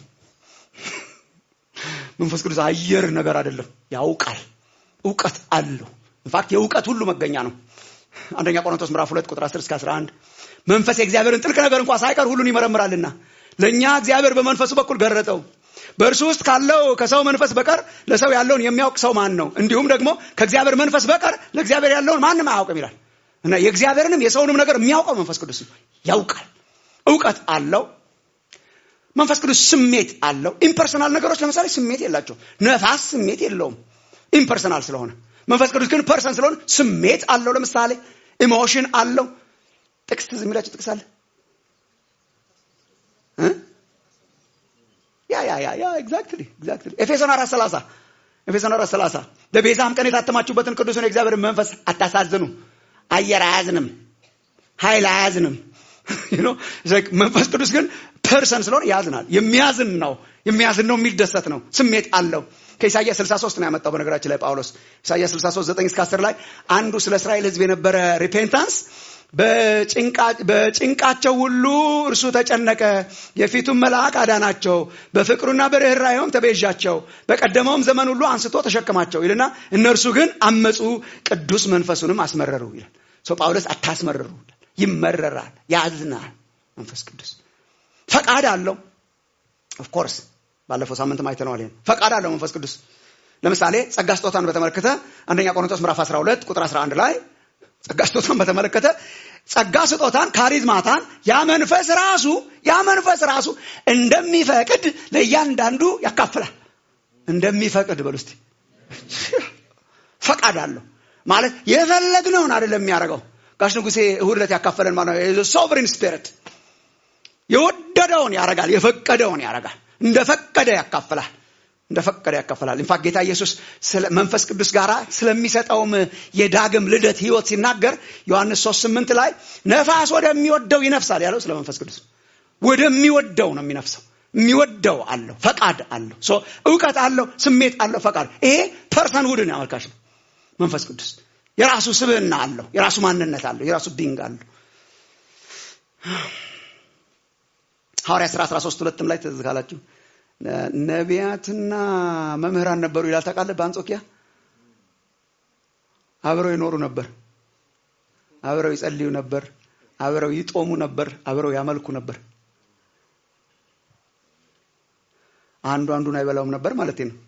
መንፈስ ቅዱስ አየር ነገር አይደለም፣ ያውቃል። እውቀት አለው። ኢንፋክት የእውቀት ሁሉ መገኛ ነው። አንደኛ ቆሮንቶስ ምዕራፍ 2 ቁጥር 10 እስከ 11 መንፈስ የእግዚአብሔርን ጥልቅ ነገር እንኳን ሳይቀር ሁሉን ይመረምራልና ለእኛ እግዚአብሔር በመንፈሱ በኩል ገረጠው። በእርሱ ውስጥ ካለው ከሰው መንፈስ በቀር ለሰው ያለውን የሚያውቅ ሰው ማን ነው? እንዲሁም ደግሞ ከእግዚአብሔር መንፈስ በቀር ለእግዚአብሔር ያለውን ማንም አያውቅም ይላል እና የእግዚአብሔርንም የሰውንም ነገር የሚያውቀው መንፈስ ቅዱስ ነው። ያውቃል። እውቀት አለው። መንፈስ ቅዱስ ስሜት አለው። ኢምፐርሰናል ነገሮች ለምሳሌ ስሜት የላቸው። ነፋስ ስሜት የለውም ኢምፐርሰናል ስለሆነ። መንፈስ ቅዱስ ግን ፐርሰን ስለሆነ ስሜት አለው። ለምሳሌ ኢሞሽን አለው። ጥቅስ ትዝ የሚላቸው ጥቅስ አለ እ? ያ ያ ያ ያ ኤግዛክትሊ ኤግዛክትሊ ኤፌሶን 4:30 ኤፌሶን 4:30 በቤዛም ቀን የታተማችሁበትን ቅዱሱን የእግዚአብሔርን መንፈስ አታሳዝኑ። አየር አያዝንም፣ ኃይል አያዝንም። you know it's like መንፈስ ቅዱስ ግን ፐርሰን ስለሆነ ያዝናል። የሚያዝን ነው የሚያዝን ነው የሚደሰት ነው። ስሜት አለው። ከኢሳይያስ 63 ነው ያመጣው በነገራችን ላይ ጳውሎስ ኢሳይያስ 63 9 እስከ 10 ላይ አንዱ ስለ እስራኤል ሕዝብ የነበረ ሪፔንታንስ በጭንቃቸው ሁሉ እርሱ ተጨነቀ፣ የፊቱን መልአክ አዳናቸው፣ በፍቅሩና በርኅራኄውም ተቤዣቸው፣ በቀደመውም ዘመን ሁሉ አንስቶ ተሸከማቸው ይልና እነርሱ ግን አመፁ፣ ቅዱስ መንፈሱንም አስመረሩ ይላል። ሰው ጳውሎስ አታስመረሩ ይላል። ይመረራል፣ ያዝናል። መንፈስ ቅዱስ ፈቃድ አለው። ኦፍኮርስ ባለፈው ሳምንት አይተነዋል። ይሄን ፈቃድ አለው መንፈስ ቅዱስ። ለምሳሌ ጸጋ ስጦታን በተመለከተ አንደኛ ቆሮንቶስ ምዕራፍ 12 ቁጥር 11 ላይ ጸጋ ስጦታን በተመለከተ ጸጋ ስጦታን ካሪዝማታን ያ መንፈስ ራሱ ያ መንፈስ ራሱ እንደሚፈቅድ ለእያንዳንዱ ያካፍላል። እንደሚፈቅድ በሉ እስቲ። ፈቃድ አለው ማለት የፈለግነውን አይደለም የሚያደርገው። ጋሽ ንጉሴ እሑድ ዕለት ያካፈለን ማለት ነው። ሶቨሪን ስፒሪት የወደደውን ያደርጋል፣ የፈቀደውን ያደርጋል። እንደፈቀደ ያካፍላል እንደፈቀደ ያካፈላል። ኢንፋክት ጌታ ኢየሱስ መንፈስ ቅዱስ ጋር ስለሚሰጠውም የዳግም ልደት ህይወት ሲናገር ዮሐንስ 3 8 ላይ ነፋስ ወደሚወደው ይነፍሳል ያለው ስለ መንፈስ ቅዱስ ወደሚወደው ነው የሚነፍሰው። የሚወደው አለው፣ ፈቃድ አለው፣ ሶ እውቀት አለው፣ ስሜት አለው፣ ፈቃድ። ይሄ ፐርሰን ውድን አመልካች ነው። መንፈስ ቅዱስ የራሱ ስብዕና አለው፣ የራሱ ማንነት አለው፣ የራሱ ቢንግ አለው። ሐዋርያ ሥራ 13 ሁለትም ላይ ትዝ ካላችሁ ነቢያትና መምህራን ነበሩ ይላል። ታውቃለህ? በአንጾኪያ አብረው ይኖሩ ነበር፣ አብረው ይጸልዩ ነበር፣ አብረው ይጦሙ ነበር፣ አብረው ያመልኩ ነበር። አንዱ አንዱን አይበላውም ነበር ማለት ነው።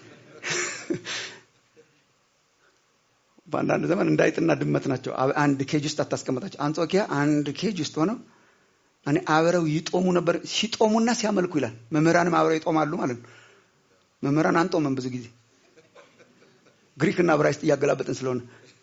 በአንዳንድ ዘመን እንዳይጥና ድመት ናቸው። አንድ ኬጅ ውስጥ አታስቀምጣቸው። አንጾኪያ አንድ ኬጅ ውስጥ ሆነው እኔ አብረው ይጦሙ ነበር። ሲጦሙና ሲያመልኩ ይላል። መምህራንም አብረው ይጦማሉ ማለት ነው። መምህራን አንጦምም ብዙ ጊዜ ግሪክና ዕብራይስጥ እያገላበጥን ስለሆነ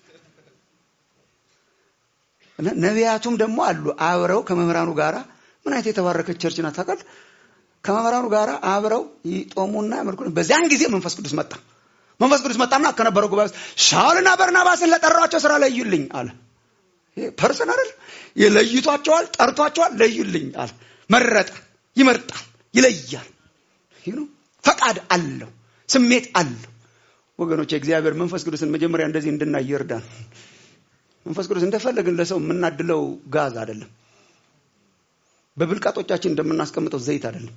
እና ነቢያቱም ደግሞ አሉ አብረው ከመምህራኑ ጋራ ምን አይነት የተባረከች ቸርች ናት ታውቃለህ? ከመምህራኑ ጋራ አብረው ይጦሙና ያመልኩ። በዚያን ጊዜ መንፈስ ቅዱስ መጣ። መንፈስ ቅዱስ መጣና ከነበረው ጉባኤ ውስጥ ሳውልና በርናባስን ለጠሯቸው ስራ ለዩልኝ አለ። ፐርሰን አይደል? የለይቷቸዋል፣ ጠርቷቸዋል፣ ለዩልኝ አለ። መረጠ፣ ይመርጣል፣ ይለያል። ፈቃድ አለው፣ ስሜት አለው። ወገኖች የእግዚአብሔር መንፈስ ቅዱስን መጀመሪያ እንደዚህ እንድናይ ይርዳን። መንፈስ ቅዱስ እንደፈለግን ለሰው የምናድለው ጋዝ አይደለም። በብልቃጦቻችን እንደምናስቀምጠው ዘይት አይደለም።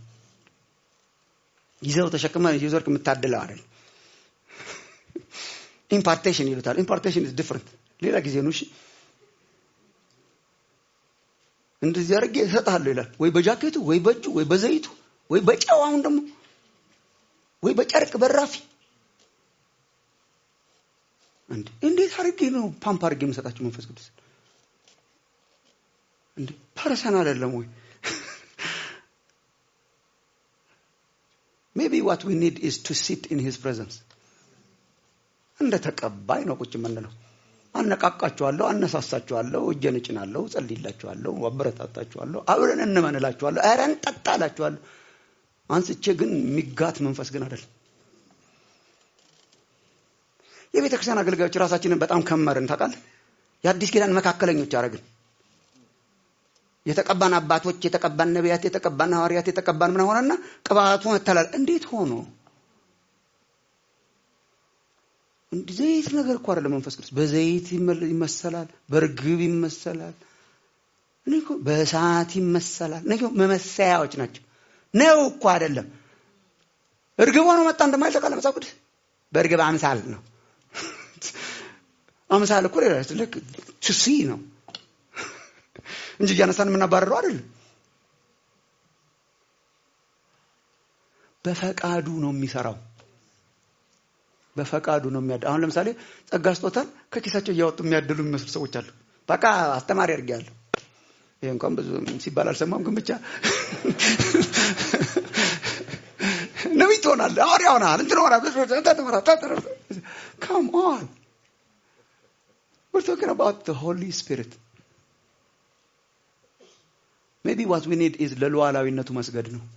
ይዘው ተሸክመ ይዘርክ የምታድለው አይደለም። ኢምፓርቴሽን ይሉታል። ኢምፓርቴሽን ኢዝ ዲፍረንት። ሌላ ጊዜ ነው። እሺ እንደዚህ አድርጌ እሰጥሃለሁ ይላል። ወይ በጃኬቱ ወይ በእጁ ወይ በዘይቱ ወይ በጨው አሁን ደግሞ ወይ በጨርቅ በራፊ እንዴ! እንዴት አድርጌ ነው ፓምፕ አድርጌ የምሰጣችሁ መንፈስ ቅዱስ? እንዴ ፐርሰን አይደለም ወይ? ሜቢ ዋት ዊ ኒድ ኢዝ ቱ ሲት ኢን ሂዝ ፕሬዘንስ እንደ ተቀባይ ነው ቁጭ የምንለው። አነቃቃችኋለሁ፣ አነሳሳችኋለሁ፣ እጄን እጭናለሁ፣ ጸልይላችኋለሁ፣ አበረታታችኋለሁ፣ አብረን እንመንላችኋለሁ፣ ኧረ እንጠጣ እላችኋለሁ። አንስቼ ግን የሚጋት መንፈስ ግን አይደለም። የቤተ ክርስቲያን አገልጋዮች ራሳችንን በጣም ከመርን ታውቃለህ። የአዲስ ኪዳን መካከለኞች አደረግን። የተቀባን አባቶች፣ የተቀባን ነቢያት፣ የተቀባን ሐዋርያት፣ የተቀባን ምን ሆነና ቅባቱ መተላል እንዴት ሆኖ ዘይት ነገር እኮ አይደለም። መንፈስ ቅዱስ በዘይት ይመሰላል፣ በርግብ ይመሰላል፣ እኔ እኮ በእሳት ይመሰላል። እኔ እኮ መመሰያዎች ናቸው። ነው እኮ አይደለም። እርግብ ሆኖ መጣ እንደማይል ታውቃለህ መጽሐፍ ቅዱስ በእርግብ አምሳል ነው። አምሳል እኮ ሌላ ልክ ቱሲ ነው እንጂ እያነሳን የምናባረረው አይደለም። በፈቃዱ ነው የሚሰራው። በፈቃዱ ነው የሚያድ አሁን ለምሳሌ ጸጋ ስጦታን ከኪሳቸው እያወጡ የሚያድሉ የሚመስሉ ሰዎች አሉ። በቃ አስተማሪ አድርጌያለሁ። ይሄ እንኳን ብዙ ሲባል አልሰማም፣ ግን ብቻ ነቢይ ትሆናለህ፣ ሐዋርያ ሆነሃል፣ እንትን ሆነሃል። ካም ኦን we're talking about the Holy Spirit. ሜቢ ዋት ዊ ኒድ ኢዝ ለሉዓላዊነቱ መስገድ ነው።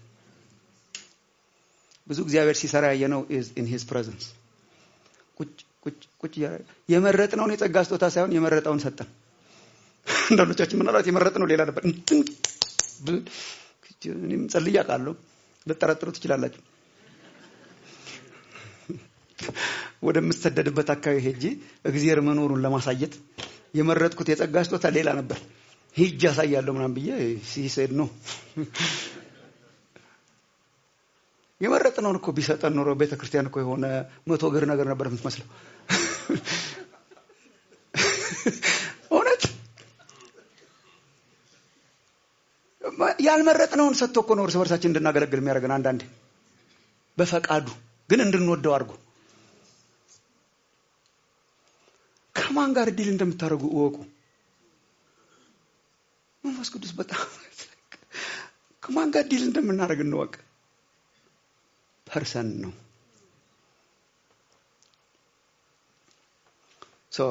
ብዙ እግዚአብሔር ሲሰራ ያየነው ኢዝ ኢን ሂዝ ፕሬዘንስ ቁጭ ቁጭ ቁጭ የመረጥነውን የጸጋ ስጦታ ሳይሆን የመረጠውን ሰጠን። አንዳንዶቻችን ምናልባት የመረጥነው ሌላ ነበር። እንትን እኔም ጸልዬ አውቃለሁ። ልጠረጥሩ ትችላላችሁ። ወደምሰደድበት አካባቢ ሄጄ እግዚአብሔር መኖሩን ለማሳየት የመረጥኩት የጸጋ ስጦታ ሌላ ነበር። ሂጅ ያሳያለሁ ምናምን ብዬ ሲሰድ ነው የመረጥነውን እኮ ቢሰጠን ኖሮ ቤተ ክርስቲያን እኮ የሆነ መቶ እግር ነገር ነበር የምትመስለው። እውነት ያልመረጥነውን ሰጥቶ እኮ ነው እርስ በርሳችን እንድናገለግል የሚያደርገን። አንዳንዴ በፈቃዱ ግን እንድንወደው አድርጎ ከማን ጋር ዲል እንደምታደርጉ እወቁ። መንፈስ ቅዱስ በጣም ከማን ጋር ዲል እንደምናደርግ እንወቅ። ፐርሰን ነው። ሶ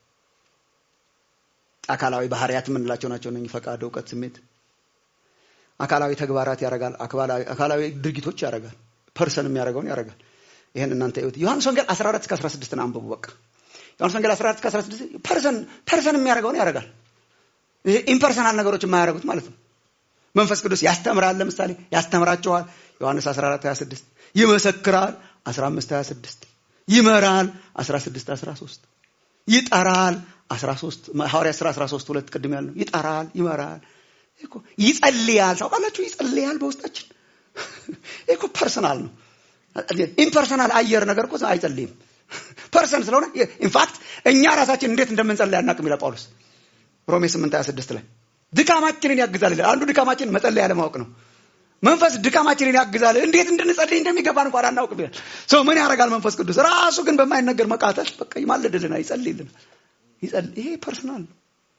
አካላዊ ባህሪያት የምንላቸው ናቸው እነኝህ ፈቃድ፣ እውቀት፣ ስሜት። አካላዊ ተግባራት ያደርጋል። አካላዊ ድርጊቶች ያደርጋል። ፐርሰን የሚያደርገውን ያደርጋል። ይህን እናንተ እዩት። ዮሐንስ ወንጌል 14 እስከ 16 ነው አንብቡ። በቃ ዮሐንስ ወንጌል 14 እስከ 16 ፐርሰን ፐርሰን የሚያደርገውን ያደርጋል። ይሄ ኢምፐርሰናል ነገሮች የማያደርጉት ማለት ነው። መንፈስ ቅዱስ ያስተምራል። ለምሳሌ ያስተምራቸዋል። ዮሐንስ 14 26 ይመሰክራል 15 26 ይመራል 16 13 ይጠራል 13 ሐዋርያት ሥራ 13 ሁለት ቅድም ያልነው ይጠራል ይመራል እኮ ይጸልያል ታውቃላችሁ ይጸልያል በውስጣችን እኮ ፐርሰናል ነው ኢምፐርሰናል አየር ነገር እኮ አይጸልይም ፐርሰን ስለሆነ ኢንፋክት እኛ ራሳችን እንዴት እንደምንጸልይ አናውቅም ይላል ጳውሎስ ሮሜ 8 26 ላይ ድካማችንን ያግዛል ይላል አንዱ ድካማችን መጸለይ ያለማወቅ ነው መንፈስ ድካማችንን ያግዛል። እንዴት እንድንጸልይ እንደሚገባን እንኳን አናውቅም ይላል። ሰው ምን ያደርጋል? መንፈስ ቅዱስ ራሱ ግን በማይነገር መቃተል በቃ ይማልድልናል፣ ይጸልይልናል። ይሄ ፐርሰናል ነው።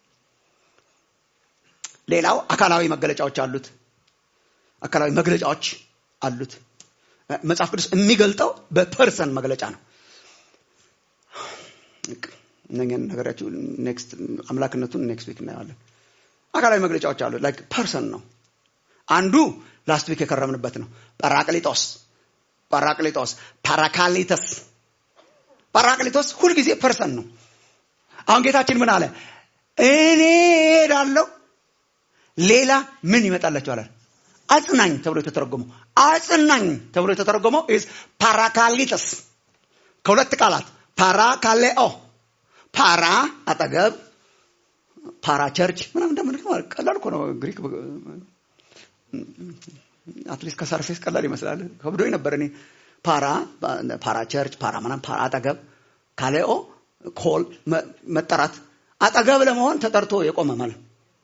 ሌላው አካላዊ መገለጫዎች አሉት። አካላዊ መግለጫዎች አሉት። መጽሐፍ ቅዱስ የሚገልጠው በፐርሰን መግለጫ ነው። እነኛን ነገራችሁ ኔክስት አምላክነቱን ኔክስት ዊክ እናየዋለን። አካላዊ መግለጫዎች አሉት። ላይክ ፐርሰን ነው። አንዱ ላስት ዊክ የከረምንበት ነው። ጳራቅሊጦስ ጳራቅሊጦስ ፓራካሊተስ ጳራቅሊጦስ ሁልጊዜ ፐርሰን ነው። አሁን ጌታችን ምን አለ? እኔ እሄዳለሁ ሌላ ምን ይመጣላችኋል? አጽናኝ ተብሎ የተተረጎመው አጽናኝ ተብሎ የተተረጎመው ኢዝ ፓራካሊተስ ከሁለት ቃላት ፓራካሌኦ ፓራ አጠገብ ፓራ ቸርች ምናምን እንደምንለው ቀላል እኮ ነው ግሪክ አትሊስት ከሰርፌስ ቀላል ይመስላል። ከብዶኝ ነበር እኔ ፓራ ፓራ ቸርች ፓራ ምናምን ፓራ አጠገብ ካሌኦ ኮል መጠራት አጠገብ ለመሆን ተጠርቶ የቆመ ማለት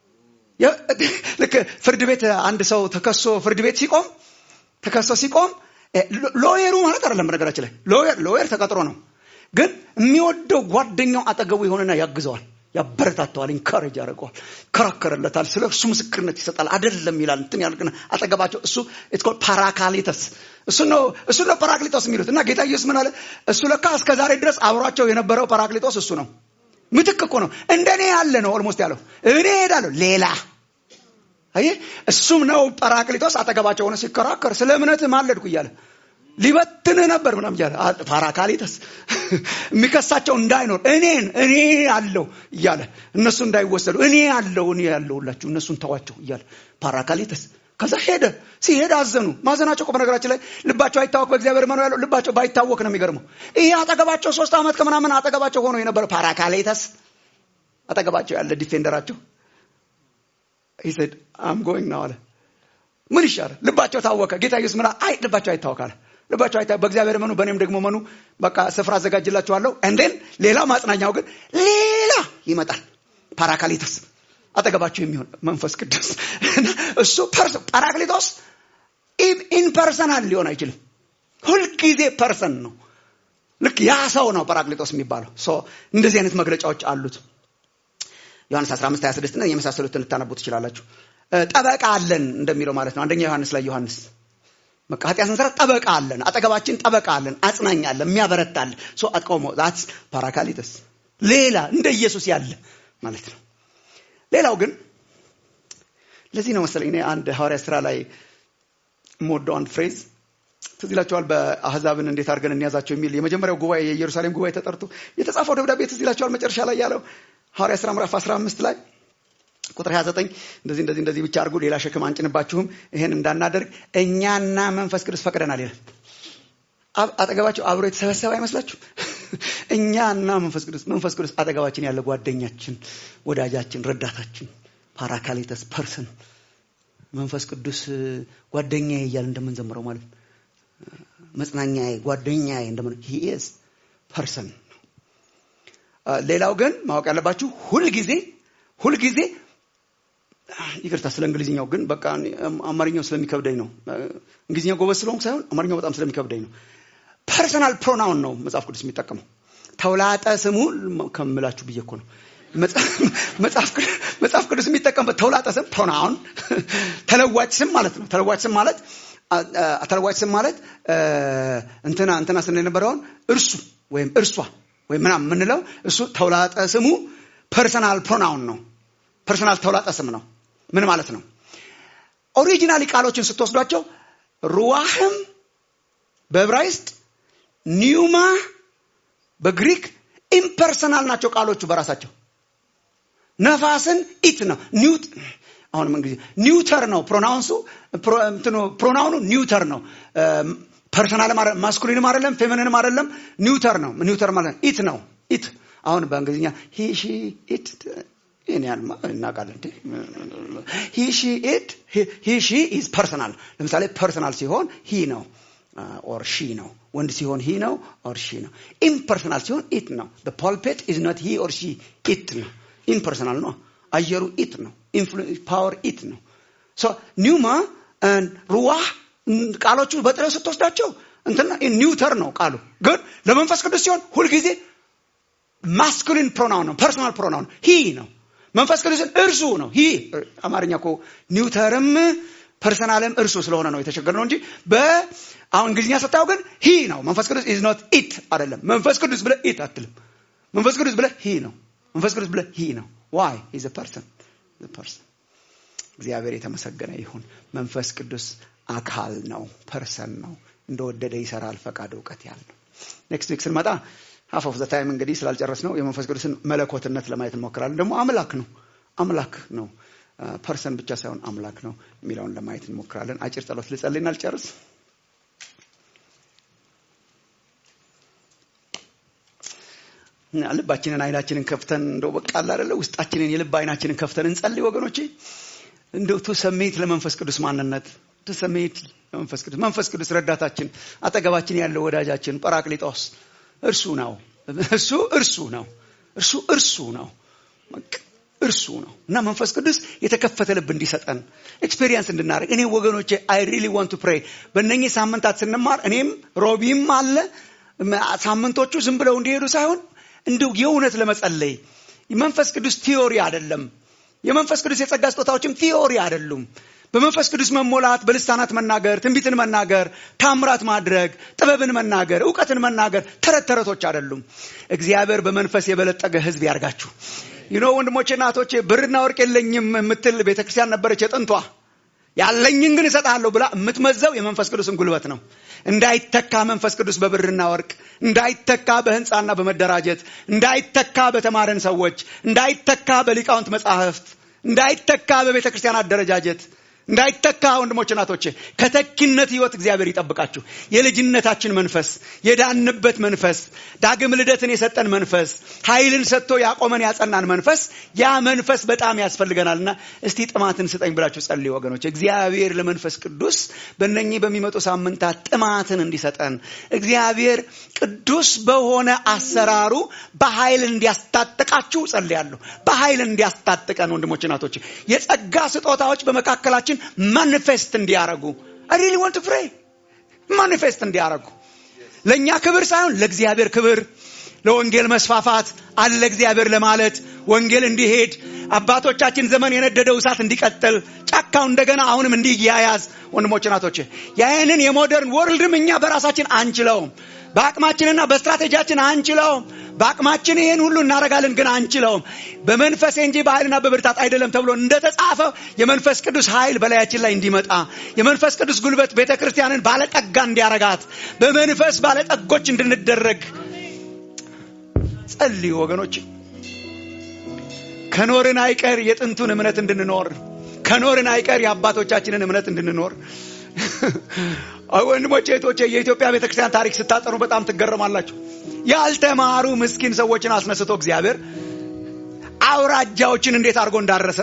ልክ ፍርድ ቤት አንድ ሰው ተከሶ ፍርድ ቤት ሲቆም ተከሶ ሲቆም ሎየሩ ማለት አይደለም። በነገራችን ላይ ሎየር ሎየር ተቀጥሮ ነው፣ ግን የሚወደው ጓደኛው አጠገቡ የሆነና ያግዘዋል ያበረታተዋል፣ ኢንካሬጅ ያደርገዋል፣ ይከራከርለታል፣ ስለ እሱ ምስክርነት ይሰጣል። አይደለም ይላል እንትን ያልቅና አጠገባቸው እሱ ኢትስ ኮልድ ፓራካሊተስ እሱ ነው እሱ ነው ፓራክሊጦስ የሚሉት እና ጌታ ኢየሱስ ምን አለ? እሱ ለካ እስከ ዛሬ ድረስ አብሯቸው የነበረው ፓራክሊጦስ እሱ ነው። ምትክ እኮ ነው። እንደኔ ያለ ነው ኦልሞስት ያለው እኔ ሄዳለሁ ሌላ አየህ፣ እሱም ነው ጳራቅሊጦስ አጠገባቸው ሆነ ሲከራከር ስለ እምነት ማለድኩ እያለ ሊበትንህ ነበር ምናም እያለ ፓራካሊተስ የሚከሳቸው እንዳይኖር እኔን እኔ አለው እያለ እነሱ እንዳይወሰዱ እኔ አለው እኔ ያለውላችሁ እነሱን ተዋቸው እያለ ፓራካሊተስ ከዛ ሄደ። ሲሄድ አዘኑ። ማዘናቸው እኮ በነገራችን ላይ ልባቸው አይታወቅ በእግዚአብሔር መኖር ያለው ልባቸው ባይታወቅ ነው የሚገርመው። ይሄ አጠገባቸው ሶስት ዓመት ከምናምን አጠገባቸው ሆኖ የነበረ ፓራካሌተስ አጠገባቸው ያለ ዲፌንደራቸው ሂሰድ አም ጎይንግ ነው አለ። ምን ይሻላል? ልባቸው ታወከ። ጌታ ኢየሱስ ምን አለ? አይ ልባቸው አይታወካል። ልባቸው አይታ በእግዚአብሔር መኑ በእኔም ደግሞ መኑ፣ በቃ ስፍራ አዘጋጅላችኋለሁ። እንዴን ሌላው ማጽናኛው ግን ሌላ ይመጣል። ፓራካሊቶስ አጠገባችሁ የሚሆን መንፈስ ቅዱስ እሱ ፓራክሊቶስ ኢንፐርሰናል ሊሆን አይችልም። ሁልጊዜ ፐርሰን ነው። ልክ ያ ሰው ነው ፓራክሊቶስ የሚባለው። እንደዚህ አይነት መግለጫዎች አሉት። ዮሐንስ 15 26 እና የመሳሰሉትን ልታነቡ ትችላላችሁ። ጠበቃ አለን እንደሚለው ማለት ነው። አንደኛ ዮሐንስ ላይ ዮሐንስ በቃ ኃጢአት ስንሰራ ጠበቃ አለን፣ አጠገባችን ጠበቃ አለን፣ አጽናኝ አለን፣ የሚያበረታ አለ። ሶ አጥቆሞ ዛትስ ፓራካሊተስ ሌላ እንደ ኢየሱስ ያለ ማለት ነው። ሌላው ግን ለዚህ ነው መሰለኝ እኔ አንድ ሐዋርያ ስራ ላይ የምወደው አንድ ፍሬዝ ትዝ ይላቸዋል። በአህዛብን እንዴት አድርገን እንያዛቸው የሚል የመጀመሪያው ጉባኤ የኢየሩሳሌም ጉባኤ ተጠርቶ የተጻፈው ደብዳቤ ትዝ ይላቸዋል። መጨረሻ ላይ ያለው ሐዋርያ ስራ ምዕራፍ 15 ላይ ቁጥር 29 እንደዚህ እንደዚህ እንደዚህ ብቻ አድርጉ፣ ሌላ ሸክም አንጭንባችሁም፣ ይሄን እንዳናደርግ እኛና መንፈስ ቅዱስ ፈቅደናል ይላል። አጠገባቸው አብሮ የተሰበሰበ አይመስላችሁ? እኛና መንፈስ ቅዱስ መንፈስ ቅዱስ አጠገባችን ያለ ጓደኛችን፣ ወዳጃችን፣ ረዳታችን ፓራካሊተስ ፐርሰን መንፈስ ቅዱስ ጓደኛዬ እያል እንደምንዘምረው ማለት ነው። መጽናኛዬ፣ ጓደኛዬ እንደምን ሂ ኢዝ ፐርሰን። ሌላው ግን ማወቅ ያለባችሁ ሁልጊዜ ሁልጊዜ ይቅርታ ስለ እንግሊዝኛው ግን በቃ አማርኛው ስለሚከብደኝ ነው። እንግሊዝኛው ጎበዝ ስለሆንኩ ሳይሆን አማርኛው በጣም ስለሚከብደኝ ነው። ፐርሰናል ፕሮናውን ነው መጽሐፍ ቅዱስ የሚጠቀመው። ተውላጠ ስሙ ከምላችሁ ብዬ እኮ ነው። መጽሐፍ ቅዱስ የሚጠቀምበት ተውላጠ ስም ፕሮናውን፣ ተለዋጭ ስም ማለት ነው። ተለዋጭ ስም ማለት ተለዋጭ ስም ማለት እንትና እንትና ስንል የነበረውን እርሱ ወይም እርሷ ወይም ምናምን የምንለው እሱ ተውላጠ ስሙ ፐርሰናል ፕሮናውን ነው። ፐርሰናል ተውላጠ ስም ነው። ምን ማለት ነው? ኦሪጂናሊ ቃሎችን ስትወስዷቸው ሩዋህም በዕብራይስጥ ኒውማ በግሪክ ኢምፐርሰናል ናቸው ቃሎቹ በራሳቸው። ነፋስን ኢት ነው ኒውት አሁንም እንግዲህ ኒውተር ነው ፕሮናውንሱ ፕሮናውኑ ኒውተር ነው። ፐርሰናልም ማስኩሊንም አይደለም ፌሚኒንም አይደለም ኒውተር ነው። ኒውተር ማለት ኢት ነው ኢት አሁን በእንግሊዝኛ ሂ ሺ ኢት ይህን ያህል እናውቃለን። ሂ ሺ ኢት ሂ ሺ ኢዝ ፐርሰናል። ለምሳሌ ፐርሰናል ሲሆን ሂ ነው ኦር ሺ ነው። ወንድ ሲሆን ሂ ነው ኦር ሺ ነው። ኢምፐርሰናል ሲሆን ኢት ነው። ፖልፔት ኢዝ ኖት ሂ ኦር ሺ ኢት ነው። ኢምፐርሰናል ነው። አየሩ ኢት ነው። ፓወር ኢት ነው። ኒውማ ሩዋህ ቃሎቹ በጥሬው ስትወስዳቸው እንትና ኒውተር ነው ቃሉ። ግን ለመንፈስ ቅዱስ ሲሆን ሁልጊዜ ማስኩሊን ፕሮናውን ነው። ፐርሶናል ፕሮናውን ሂ ነው። መንፈስ ቅዱስን እርሱ ነው። ሂ አማርኛ እኮ ኒውተርም ፐርሰናልም እርሱ ስለሆነ ነው የተቸገርነው እንጂ በአሁን እንግሊዝኛ ስታየው ግን ሂ ነው። መንፈስ ቅዱስ ኢዝ ኖት ኢት አይደለም። መንፈስ ቅዱስ ብለህ ኢት አትልም። መንፈስ ቅዱስ ብለህ ሂ ነው። መንፈስ ቅዱስ ብለህ ሂ ነው። ዋይ ኢዝ ፐርሰን ፐርሰን። እግዚአብሔር የተመሰገነ ይሁን። መንፈስ ቅዱስ አካል ነው፣ ፐርሰን ነው። እንደወደደ ይሰራል፣ ፈቃድ እውቀት ያለው። ኔክስት ዊክ ስንመጣ ሀፍ ኦፍ ዘ ታይም እንግዲህ ስላልጨረስ ነው የመንፈስ ቅዱስን መለኮትነት ለማየት እንሞክራለን። ደግሞ አምላክ ነው አምላክ ነው ፐርሰን ብቻ ሳይሆን አምላክ ነው የሚለውን ለማየት እንሞክራለን። አጭር ጸሎት ልጸልይና ልጨርስ። ልባችንን አይናችንን ከፍተን እንደው በቃ አለ አይደለ ውስጣችንን የልብ አይናችንን ከፍተን እንጸልይ ወገኖቼ። እንደው ቱ ሰሜት ለመንፈስ ቅዱስ ማንነት ቱ ሰሜት ለመንፈስ ቅዱስ መንፈስ ቅዱስ ረዳታችን፣ አጠገባችን ያለው ወዳጃችን ጰራቅሊጦስ እርሱ ነው። እሱ እርሱ ነው። እርሱ እርሱ ነው። እርሱ ነው እና መንፈስ ቅዱስ የተከፈተ ልብ እንዲሰጠን ኤክስፔሪየንስ እንድናደርግ እኔ ወገኖቼ አይ ሪሊ ዋንት ቱ ፕሬይ በእነኚህ ሳምንታት ስንማር እኔም ሮቢም አለ ሳምንቶቹ ዝም ብለው እንዲሄዱ ሳይሆን እንዲሁ የእውነት ለመጸለይ መንፈስ ቅዱስ ቲዮሪ አይደለም። የመንፈስ ቅዱስ የጸጋ ስጦታዎችም ቲዮሪ አይደሉም። በመንፈስ ቅዱስ መሞላት፣ በልሳናት መናገር፣ ትንቢትን መናገር፣ ታምራት ማድረግ፣ ጥበብን መናገር፣ እውቀትን መናገር ተረት ተረቶች አይደሉም። እግዚአብሔር በመንፈስ የበለጠገ ሕዝብ ያርጋችሁ። ይኖ ወንድሞቼ እናቶቼ፣ ብርና ወርቅ የለኝም የምትል ቤተክርስቲያን ነበረች የጥንቷ። ያለኝን ግን እሰጥሃለሁ ብላ የምትመዘው የመንፈስ ቅዱስን ጉልበት ነው። እንዳይተካ መንፈስ ቅዱስ በብርና ወርቅ እንዳይተካ በህንፃና በመደራጀት እንዳይተካ በተማረን ሰዎች እንዳይተካ በሊቃውንት መጻሕፍት እንዳይተካ በቤተ ክርስቲያን አደረጃጀት እንዳይተካ ወንድሞች እናቶቼ ከተኪነት ህይወት እግዚአብሔር ይጠብቃችሁ የልጅነታችን መንፈስ የዳንበት መንፈስ ዳግም ልደትን የሰጠን መንፈስ ኃይልን ሰጥቶ ያቆመን ያጸናን መንፈስ ያ መንፈስ በጣም ያስፈልገናልና እስቲ ጥማትን ስጠኝ ብላችሁ ጸልዩ ወገኖች እግዚአብሔር ለመንፈስ ቅዱስ በእነኚህ በሚመጡ ሳምንታት ጥማትን እንዲሰጠን እግዚአብሔር ቅዱስ በሆነ አሰራሩ በኃይል እንዲያስታጥቃችሁ ጸልያለሁ በኃይል እንዲያስታጥቀን ወንድሞች እናቶች የጸጋ ስጦታዎች በመካከላችን ማኒፌስት እንዲያረጉ ሪሊ ወንት ፍሬ ማኒፌስት እንዲያረጉ ለእኛ ክብር ሳይሆን ለእግዚአብሔር ክብር ለወንጌል መስፋፋት አለ እግዚአብሔር ለማለት ወንጌል እንዲሄድ አባቶቻችን ዘመን የነደደው እሳት እንዲቀጥል ጫካው እንደገና አሁንም እንዲያያዝ ወንድሞች ናቶች ያንን የሞደርን ወርልድም እኛ በራሳችን አንችለውም በአቅማችንና በስትራቴጂያችን አንችለውም በአቅማችን ይህን ሁሉ እናደረጋለን ግን አንችለውም በመንፈስ እንጂ በኃይልና በብርታት አይደለም ተብሎ እንደተጻፈ የመንፈስ ቅዱስ ኃይል በላያችን ላይ እንዲመጣ የመንፈስ ቅዱስ ጉልበት ቤተ ክርስቲያንን ባለጠጋ እንዲያረጋት በመንፈስ ባለጠጎች እንድንደረግ ጸልዩ ወገኖች ከኖርን አይቀር የጥንቱን እምነት እንድንኖር ከኖርን አይቀር የአባቶቻችንን እምነት እንድንኖር ወንድሞቼ እህቶቼ የኢትዮጵያ ቤተክርስቲያን ታሪክ ስታጠኑ በጣም ትገረማላችሁ ያልተማሩ ምስኪን ሰዎችን አስነስቶ እግዚአብሔር አውራጃዎችን እንዴት አድርጎ እንዳረሰ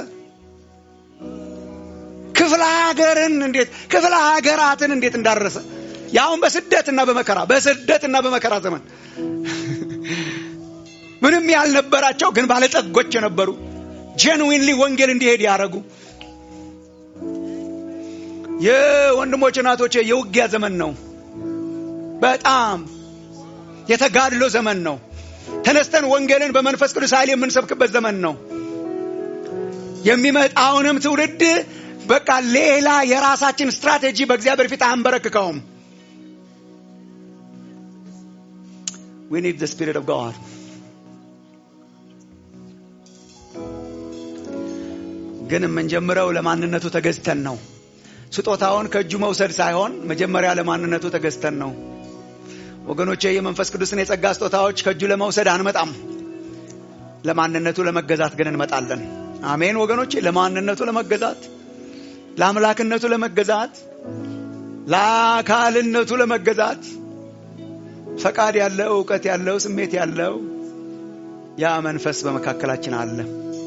ክፍለ ሀገርን እንዴት ክፍለ ሀገራትን እንዴት እንዳረሰ ያሁን በስደትና በመከራ በስደትና በመከራ ዘመን ምንም ያልነበራቸው ግን ባለጠጎች የነበሩ ጀንዊንሊ ወንጌል እንዲሄድ ያደረጉ የወንድሞች እናቶች የውጊያ ዘመን ነው በጣም የተጋድሎ ዘመን ነው ተነስተን ወንጌልን በመንፈስ ቅዱስ ኃይል የምንሰብክበት ዘመን ነው የሚመጣውንም ትውልድ በቃ ሌላ የራሳችን ስትራቴጂ በእግዚአብሔር ፊት አንበረክከውም We need the Spirit of God. ግን የምንጀምረው ለማንነቱ ተገዝተን ነው ስጦታውን ከእጁ መውሰድ ሳይሆን መጀመሪያ ለማንነቱ ተገዝተን ነው ወገኖቼ የመንፈስ ቅዱስን የጸጋ ስጦታዎች ከእጁ ለመውሰድ አንመጣም ለማንነቱ ለመገዛት ግን እንመጣለን አሜን ወገኖቼ ለማንነቱ ለመገዛት ለአምላክነቱ ለመገዛት ለአካልነቱ ለመገዛት ፈቃድ ያለው እውቀት ያለው ስሜት ያለው ያ መንፈስ በመካከላችን አለ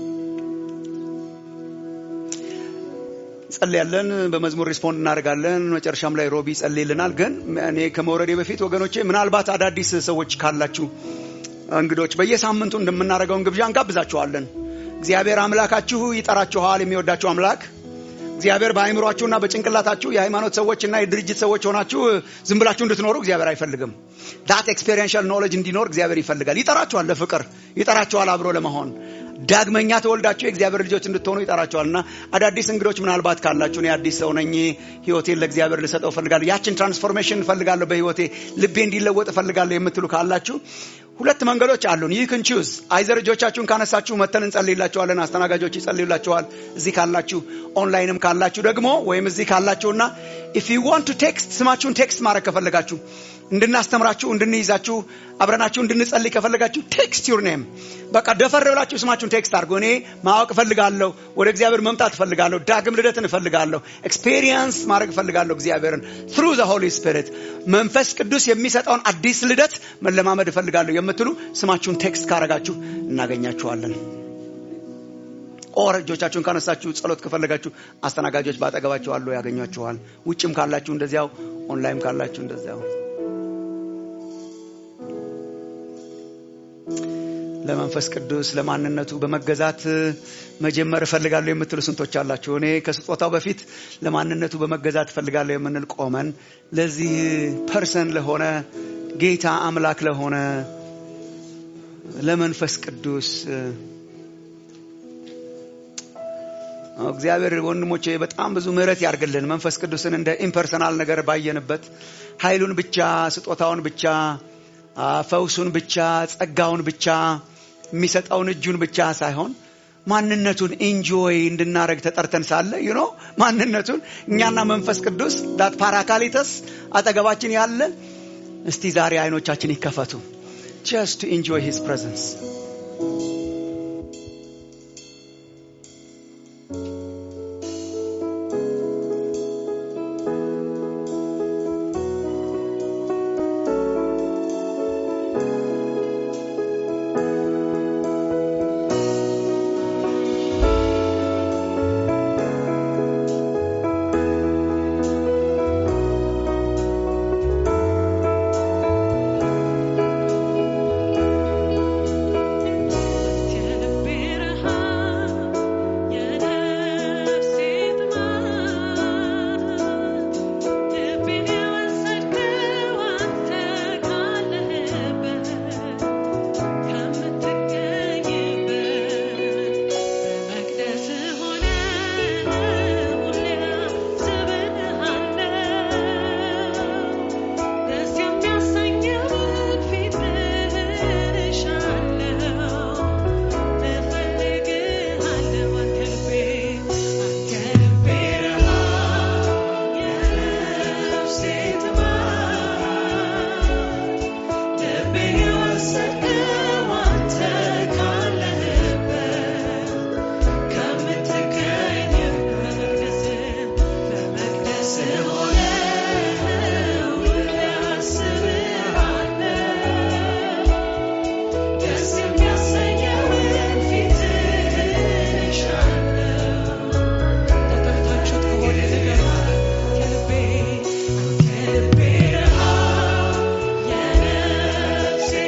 ጸልያለን በመዝሙር ሪስፖንድ እናደርጋለን መጨረሻም ላይ ሮቢ ጸልይልናል ግን እኔ ከመውረዴ በፊት ወገኖቼ ምናልባት አዳዲስ ሰዎች ካላችሁ እንግዶች በየሳምንቱ እንደምናደርገውን ግብዣ እንጋብዛችኋለን እግዚአብሔር አምላካችሁ ይጠራችኋል የሚወዳችሁ አምላክ እግዚአብሔር በአይምሯችሁና በጭንቅላታችሁ የሃይማኖት ሰዎችና የድርጅት ሰዎች ሆናችሁ ዝም ብላችሁ እንድትኖሩ እግዚአብሔር አይፈልግም ዳት ኤክስፔሪንሻል ኖሌጅ እንዲኖር እግዚአብሔር ይፈልጋል ይጠራችኋል ለፍቅር ይጠራችኋል አብሮ ለመሆን ዳግመኛ ተወልዳችሁ የእግዚአብሔር ልጆች እንድትሆኑ ይጠራችኋልና አዳዲስ እንግዶች ምናልባት ካላችሁ እኔ አዲስ ሰው ነኝ ህይወቴን ለእግዚአብሔር ልሰጠው እፈልጋለሁ ያችን ትራንስፎርሜሽን እፈልጋለሁ በህይወቴ ልቤ እንዲለወጥ እፈልጋለሁ የምትሉ ካላችሁ ሁለት መንገዶች አሉን ይህ ክን ቹዝ አይዘር እጆቻችሁን ካነሳችሁ መተን እንጸልይላችኋለን አስተናጋጆች ይጸልዩላችኋል እዚህ ካላችሁ ኦንላይንም ካላችሁ ደግሞ ወይም እዚህ ካላችሁና ኢፍ ዩ ዋንት ቱ ቴክስት ስማችሁን ቴክስት ማድረግ ከፈለጋችሁ እንድናስተምራችሁ እንድንይዛችሁ አብረናችሁ እንድንጸልይ ከፈለጋችሁ ቴክስት ዩር ኔም በቃ ደፈር ብላችሁ ስማችሁን ቴክስት አድርጎ እኔ ማወቅ እፈልጋለሁ ወደ እግዚአብሔር መምጣት እፈልጋለሁ ዳግም ልደትን እፈልጋለሁ ኤክስፔሪየንስ ማድረግ እፈልጋለሁ እግዚአብሔርን ትሩ ዘ ሆሊ ስፒሪት መንፈስ ቅዱስ የሚሰጠውን አዲስ ልደት መለማመድ እፈልጋለሁ የምትሉ ስማችሁን ቴክስት ካረጋችሁ እናገኛችኋለን ኦር እጆቻችሁን ካነሳችሁ ጸሎት ከፈለጋችሁ አስተናጋጆች በአጠገባችሁ አሉ ያገኟችኋል ውጭም ካላችሁ እንደዚያው ኦንላይም ካላችሁ እንደዚያው ለመንፈስ ቅዱስ ለማንነቱ በመገዛት መጀመር እፈልጋለሁ የምትሉ ስንቶች አላችሁ እኔ ከስጦታው በፊት ለማንነቱ በመገዛት እፈልጋለሁ የምንል ቆመን ለዚህ ፐርሰን ለሆነ ጌታ አምላክ ለሆነ ለመንፈስ ቅዱስ እግዚአብሔር ወንድሞቼ በጣም ብዙ ምህረት ያርግልን መንፈስ ቅዱስን እንደ ኢምፐርሰናል ነገር ባየንበት ኃይሉን ብቻ ስጦታውን ብቻ ፈውሱን ብቻ ጸጋውን ብቻ የሚሰጠውን እጁን ብቻ ሳይሆን ማንነቱን ኢንጆይ እንድናረግ ተጠርተን ሳለ ዩኖ ማንነቱን እኛና መንፈስ ቅዱስ ዳት ፓራካሊተስ አጠገባችን ያለ እስቲ ዛሬ አይኖቻችን ይከፈቱ ጀስት ቱ ኢንጆይ ሂዝ ፕሬዘንስ Yeah.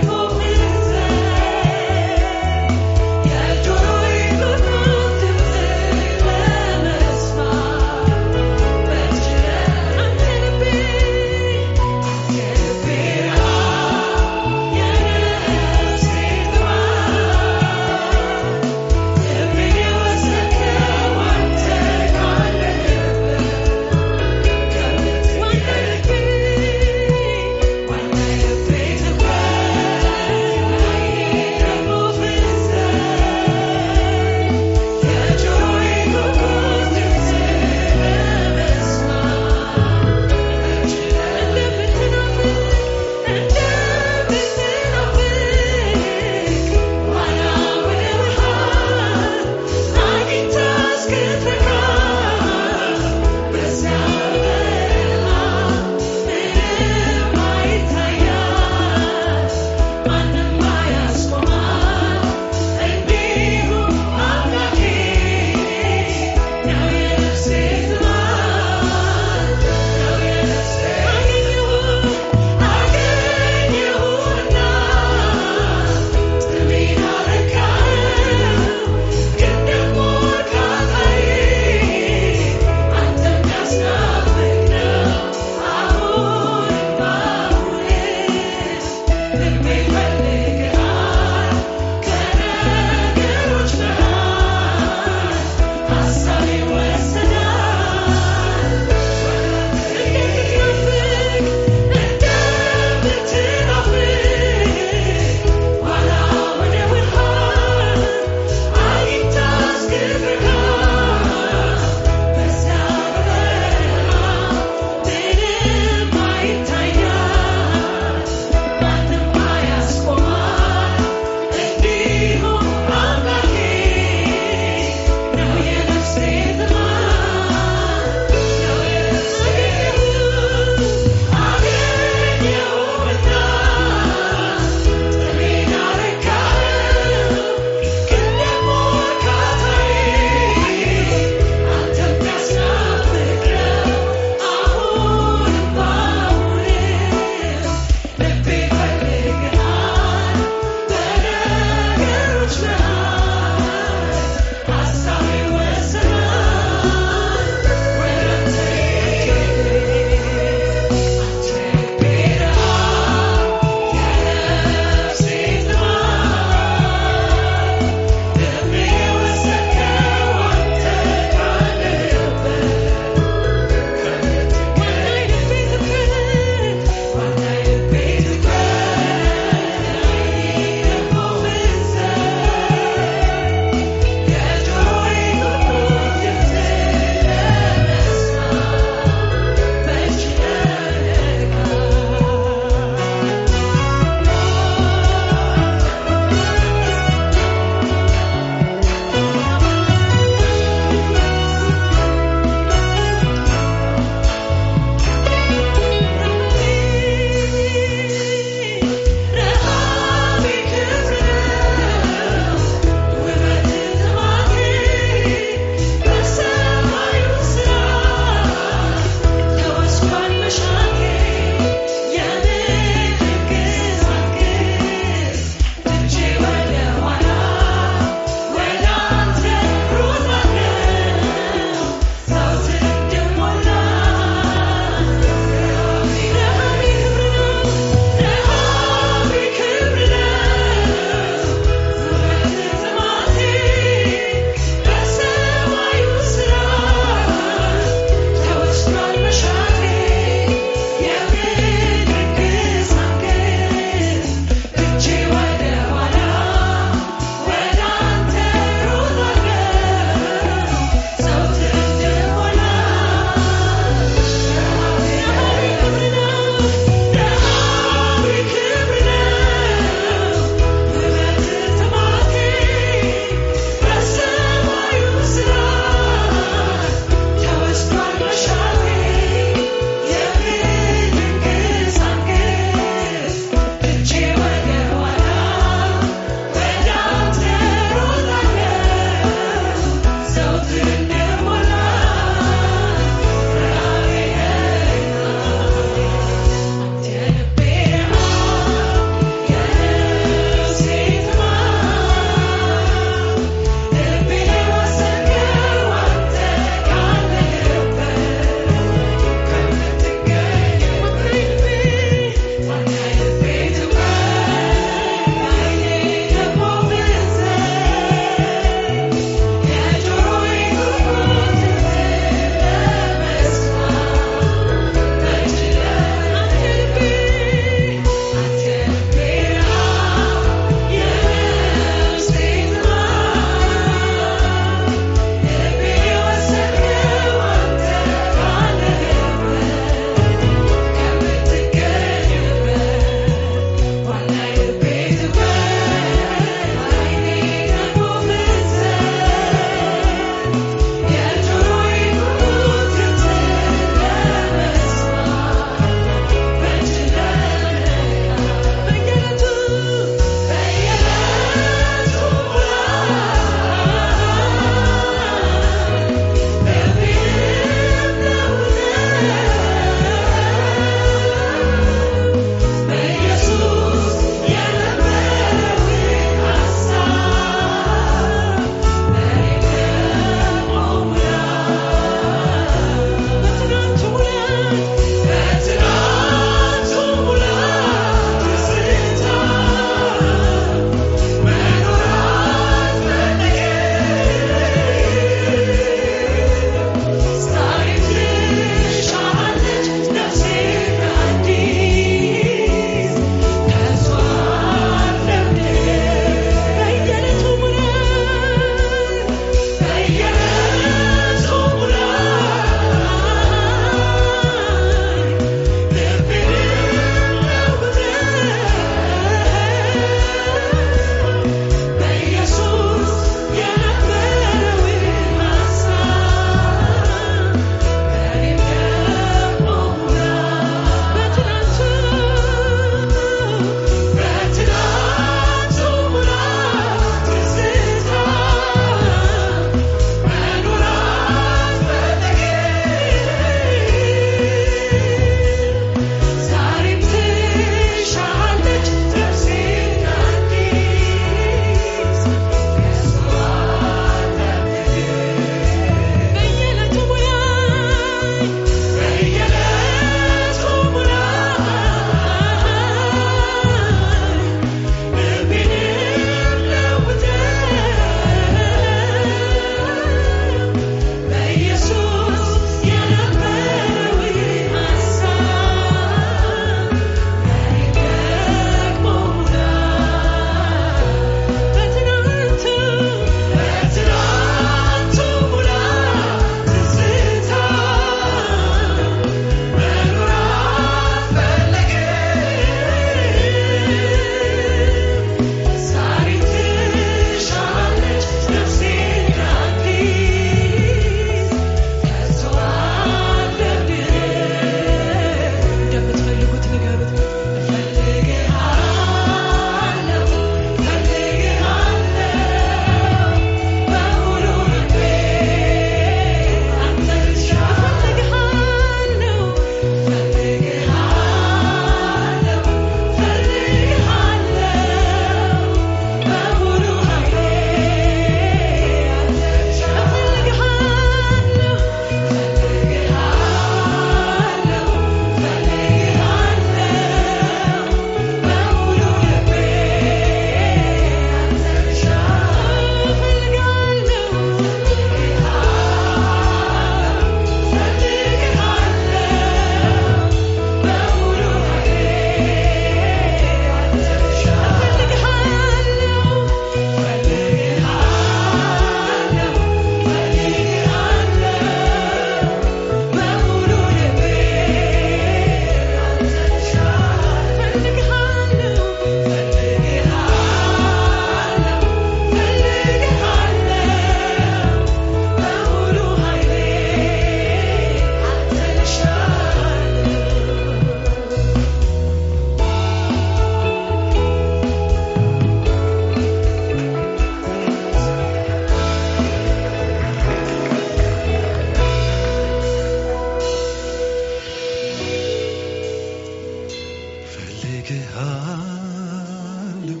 ፈልግሃለሁ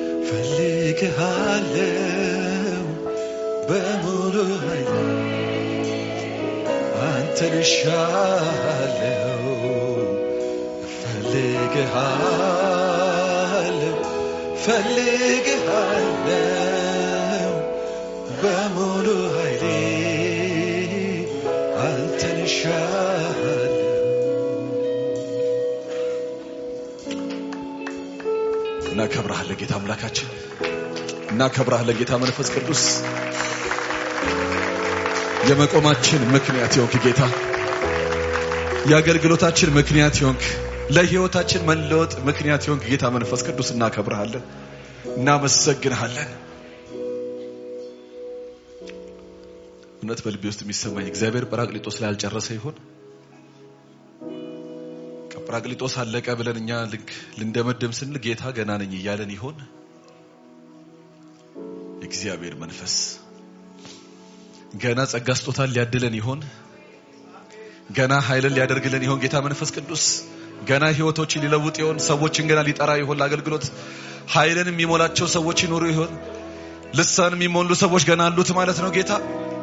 ፈልግሃለሁ በሙሉ ኃይል አንተን እሻለሁ ፈልግሃለሁ ፈልግሃለሁ በሙሉ ኃይሌ አንተን እሻለሁ እናከብረሃለን ጌታ አምላካችን እናከብረሃለን ጌታ መንፈስ ቅዱስ የመቆማችን ምክንያት የሆንክ ጌታ የአገልግሎታችን ምክንያት የሆንክ ለህይወታችን መለወጥ ምክንያት የሆንክ ጌታ መንፈስ ቅዱስ እናከብረሃለን እናመሰግንሃለን እውነት በልቤ ውስጥ የሚሰማኝ እግዚአብሔር ጰራቅሊጦስ ላይ አልጨረሰ ይሆን ጰራቅሊጦስ አለቀ ብለን እኛ ልክ ልንደመድም ስንል ጌታ ገና ነኝ እያለን ይሆን እግዚአብሔር መንፈስ ገና ጸጋ ስጦታን ሊያድለን ይሆን ገና ኃይልን ሊያደርግልን ይሆን ጌታ መንፈስ ቅዱስ ገና ህይወቶችን ሊለውጥ ይሆን ሰዎችን ገና ሊጠራ ይሆን ለአገልግሎት ኃይልን የሚሞላቸው ሰዎች ይኖሩ ይሆን ልሳን የሚሞሉ ሰዎች ገና አሉት ማለት ነው ጌታ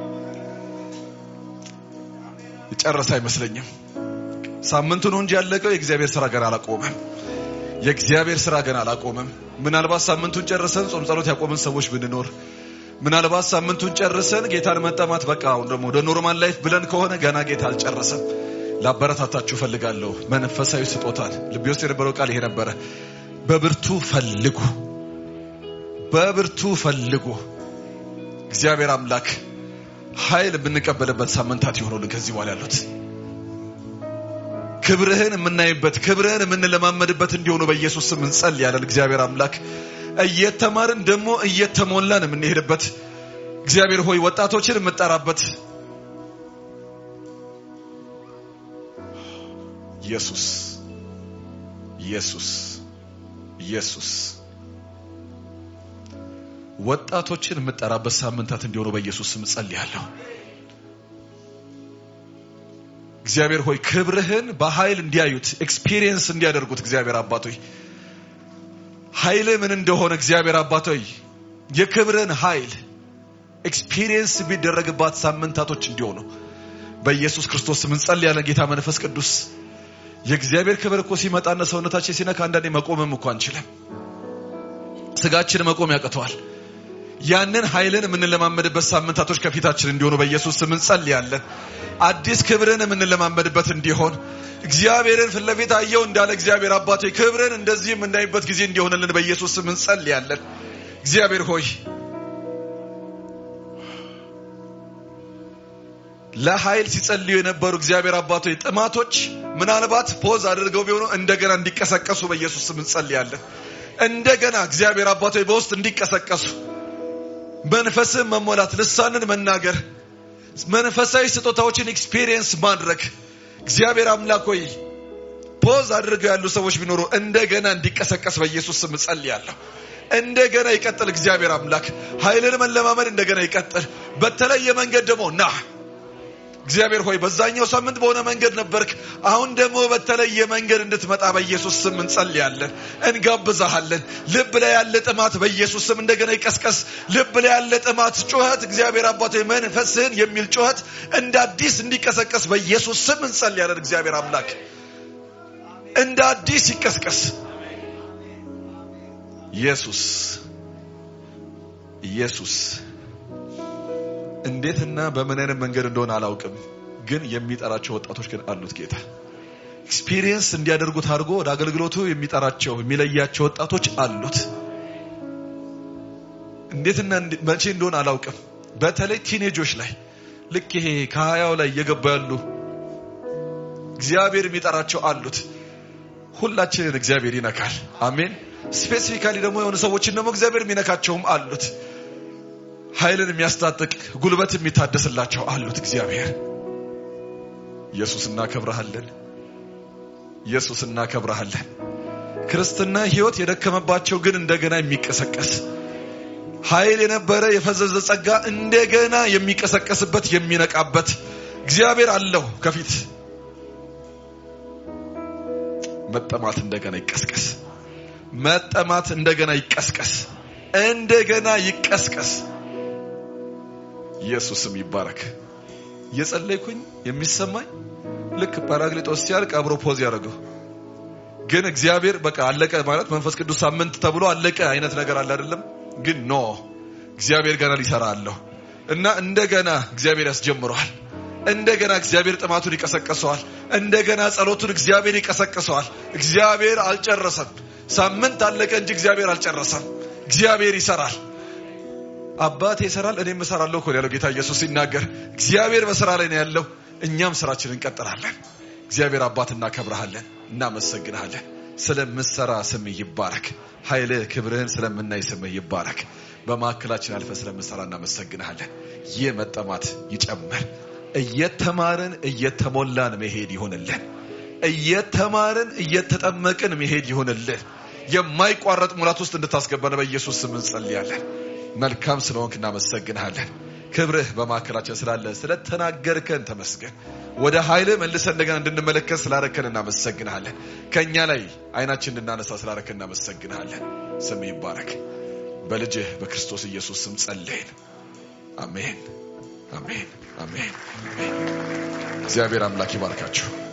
ጨረሰ አይመስለኝም ሳምንቱ ነው እንጂ ያለቀው የእግዚአብሔር ስራ ገና አላቆመም የእግዚአብሔር ስራ ገና አላቆመም ምናልባት ሳምንቱን ጨርሰን ጾም ጸሎት ያቆምን ሰዎች ብንኖር ምናልባት ሳምንቱን ጨርሰን ጌታን መጠማት በቃ አሁን ደግሞ ወደ ኖርማል ላይፍ ብለን ከሆነ ገና ጌታ አልጨረሰም ላበረታታችሁ ፈልጋለሁ መንፈሳዊ ስጦታን ልቤ ውስጥ የነበረው ቃል ይሄ ነበረ በብርቱ ፈልጉ በብርቱ ፈልጉ እግዚአብሔር አምላክ ኃይል የምንቀበልበት ሳምንታት ይሆኑልን ከዚህ በኋላ ያሉት ክብርህን የምናይበት ክብርህን የምንለማመድበት እንዲሆኑ በኢየሱስ ስም እንጸልያለን እግዚአብሔር አምላክ እየተማርን ደግሞ እየተሞላን የምንሄድበት እግዚአብሔር ሆይ ወጣቶችን የምጠራበት ኢየሱስ ኢየሱስ ኢየሱስ ወጣቶችን የምጠራበት ሳምንታት እንዲሆኑ በኢየሱስ ስም ጸልያለሁ እግዚአብሔር ሆይ ክብርህን በኃይል እንዲያዩት ኤክስፒሪየንስ እንዲያደርጉት እግዚአብሔር አባቶይ ኃይል ምን እንደሆነ እግዚአብሔር አባቶይ የክብርን ኃይል ኤክስፒሪየንስ የሚደረግባት ሳምንታቶች እንዲሆኑ በኢየሱስ ክርስቶስ ስም እንጸልያለን ጌታ መንፈስ ቅዱስ የእግዚአብሔር ክብር እኮ ሲመጣና ሰውነታችን ሲነካ አንዳንዴ መቆምም እኮ አንችልም ስጋችን መቆም ያቅተዋል ያንን ኃይልን የምንለማመድበት ሳምንታቶች ከፊታችን እንዲሆኑ በኢየሱስ ስም እንጸልያለን አዲስ ክብርን የምንለማመድበት እንዲሆን እግዚአብሔርን ፊት ለፊት አየው እንዳለ እግዚአብሔር አባቶ ክብርን እንደዚህ የምናይበት ጊዜ እንዲሆንልን በኢየሱስ ስም እንጸልያለን እግዚአብሔር ሆይ ለኃይል ሲጸልዩ የነበሩ እግዚአብሔር አባቶ ጥማቶች ምናልባት ፖዝ አድርገው ቢሆኑ እንደገና እንዲቀሰቀሱ በኢየሱስ ስም እንጸልያለን እንደገና እግዚአብሔር አባቶ በውስጥ እንዲቀሰቀሱ መንፈስን መሞላት ልሳንን መናገር መንፈሳዊ ስጦታዎችን ኤክስፒሪየንስ ማድረግ እግዚአብሔር አምላክ ሆይ ፖዝ አድርገው ያሉ ሰዎች ቢኖሩ እንደገና እንዲቀሰቀስ በኢየሱስ ስም ጸልያለሁ እንደገና ይቀጥል እግዚአብሔር አምላክ ኃይልን መለማመድ እንደገና ይቀጥል በተለየ መንገድ ደግሞ ና እግዚአብሔር ሆይ በዛኛው ሳምንት በሆነ መንገድ ነበርክ አሁን ደግሞ በተለየ መንገድ እንድትመጣ በኢየሱስ ስም እንጸልያለን እንጋብዛሃለን ልብ ላይ ያለ ጥማት በኢየሱስ ስም እንደገና ይቀስቀስ ልብ ላይ ያለ ጥማት ጩኸት እግዚአብሔር አባቶ መንፈስህን የሚል ጩኸት እንደ አዲስ እንዲቀሰቀስ በኢየሱስ ስም እንጸልያለን እግዚአብሔር አምላክ እንደ አዲስ ይቀስቀስ ኢየሱስ ኢየሱስ እንዴትና በምን አይነት መንገድ እንደሆነ አላውቅም ግን የሚጠራቸው ወጣቶች ግን አሉት ጌታ ኤክስፒሪየንስ እንዲያደርጉት አድርጎ ወደ አገልግሎቱ የሚጠራቸው የሚለያቸው ወጣቶች አሉት እንዴትና መቼ እንደሆነ አላውቅም በተለይ ቲኔጆች ላይ ልክ ይሄ ከሀያው ላይ እየገባ ያሉ እግዚአብሔር የሚጠራቸው አሉት ሁላችንን እግዚአብሔር ይነካል አሜን ስፔሲፊካሊ ደግሞ የሆኑ ሰዎችን ደግሞ እግዚአብሔር የሚነካቸውም አሉት ኃይልን የሚያስታጥቅ ጉልበት የሚታደስላቸው አሉት እግዚአብሔር ኢየሱስ እናከብረሃለን ኢየሱስ እናከብረሃለን ክርስትና ህይወት የደከመባቸው ግን እንደገና የሚቀሰቀስ ኃይል የነበረ የፈዘዘ ጸጋ እንደገና የሚቀሰቀስበት የሚነቃበት እግዚአብሔር አለው ከፊት መጠማት እንደገና ይቀስቀስ መጠማት እንደገና ይቀስቀስ፣ እንደገና ይቀስቀስ። ኢየሱስም ይባረክ። እየጸለይኩኝ የሚሰማኝ ልክ ጳራቅሊጦስ ሲያልቅ አብሮ ፖዝ ያደረገው ግን እግዚአብሔር በቃ አለቀ ማለት መንፈስ ቅዱስ ሳምንት ተብሎ አለቀ አይነት ነገር አለ አይደለም። ግን ኖ እግዚአብሔር ገና ሊሰራ አለሁ እና እንደገና እግዚአብሔር ያስጀምረዋል። እንደገና እግዚአብሔር ጥማቱን ይቀሰቅሰዋል። እንደገና ጸሎቱን እግዚአብሔር ይቀሰቅሰዋል። እግዚአብሔር አልጨረሰም። ሳምንት አለቀ እንጂ እግዚአብሔር አልጨረሰም። እግዚአብሔር ይሰራል። አባቴ ይሰራል፣ እኔም እሰራለሁ እኮ ነው ያለው ጌታ ኢየሱስ ሲናገር። እግዚአብሔር በስራ ላይ ነው ያለው፣ እኛም ስራችንን እንቀጥላለን። እግዚአብሔር አባት እናከብረሃለን፣ እናመሰግንሃለን። ስለምሰራ ስምህ ይባረክ። ኃይልህ ክብርህን ስለምናይ ስምህ ይባረክ። በማዕከላችን አልፈ ስለምሰራ እናመሰግንሃለን። ይህ መጠማት ይጨምር። እየተማርን እየተሞላን መሄድ ይሆንልን። እየተማርን እየተጠመቅን መሄድ ይሆንልን። የማይቋረጥ ሙላት ውስጥ እንድታስገባን በኢየሱስ ስም እንጸልያለን። መልካም ስለሆንክ እናመሰግንሃለን። ክብርህ በማዕከላችን ስላለ ስለተናገርከን ተመስገን። ወደ ኃይልህ መልሰን እንደገና እንድንመለከት ስላረከን እናመሰግንሃለን። ከእኛ ላይ አይናችን እንድናነሳ ስላረከን እናመሰግንሃለን። ስም ይባረክ። በልጅህ በክርስቶስ ኢየሱስ ስም ጸለይን። አሜን፣ አሜን፣ አሜን፣ አሜን። እግዚአብሔር አምላክ ይባርካችሁ።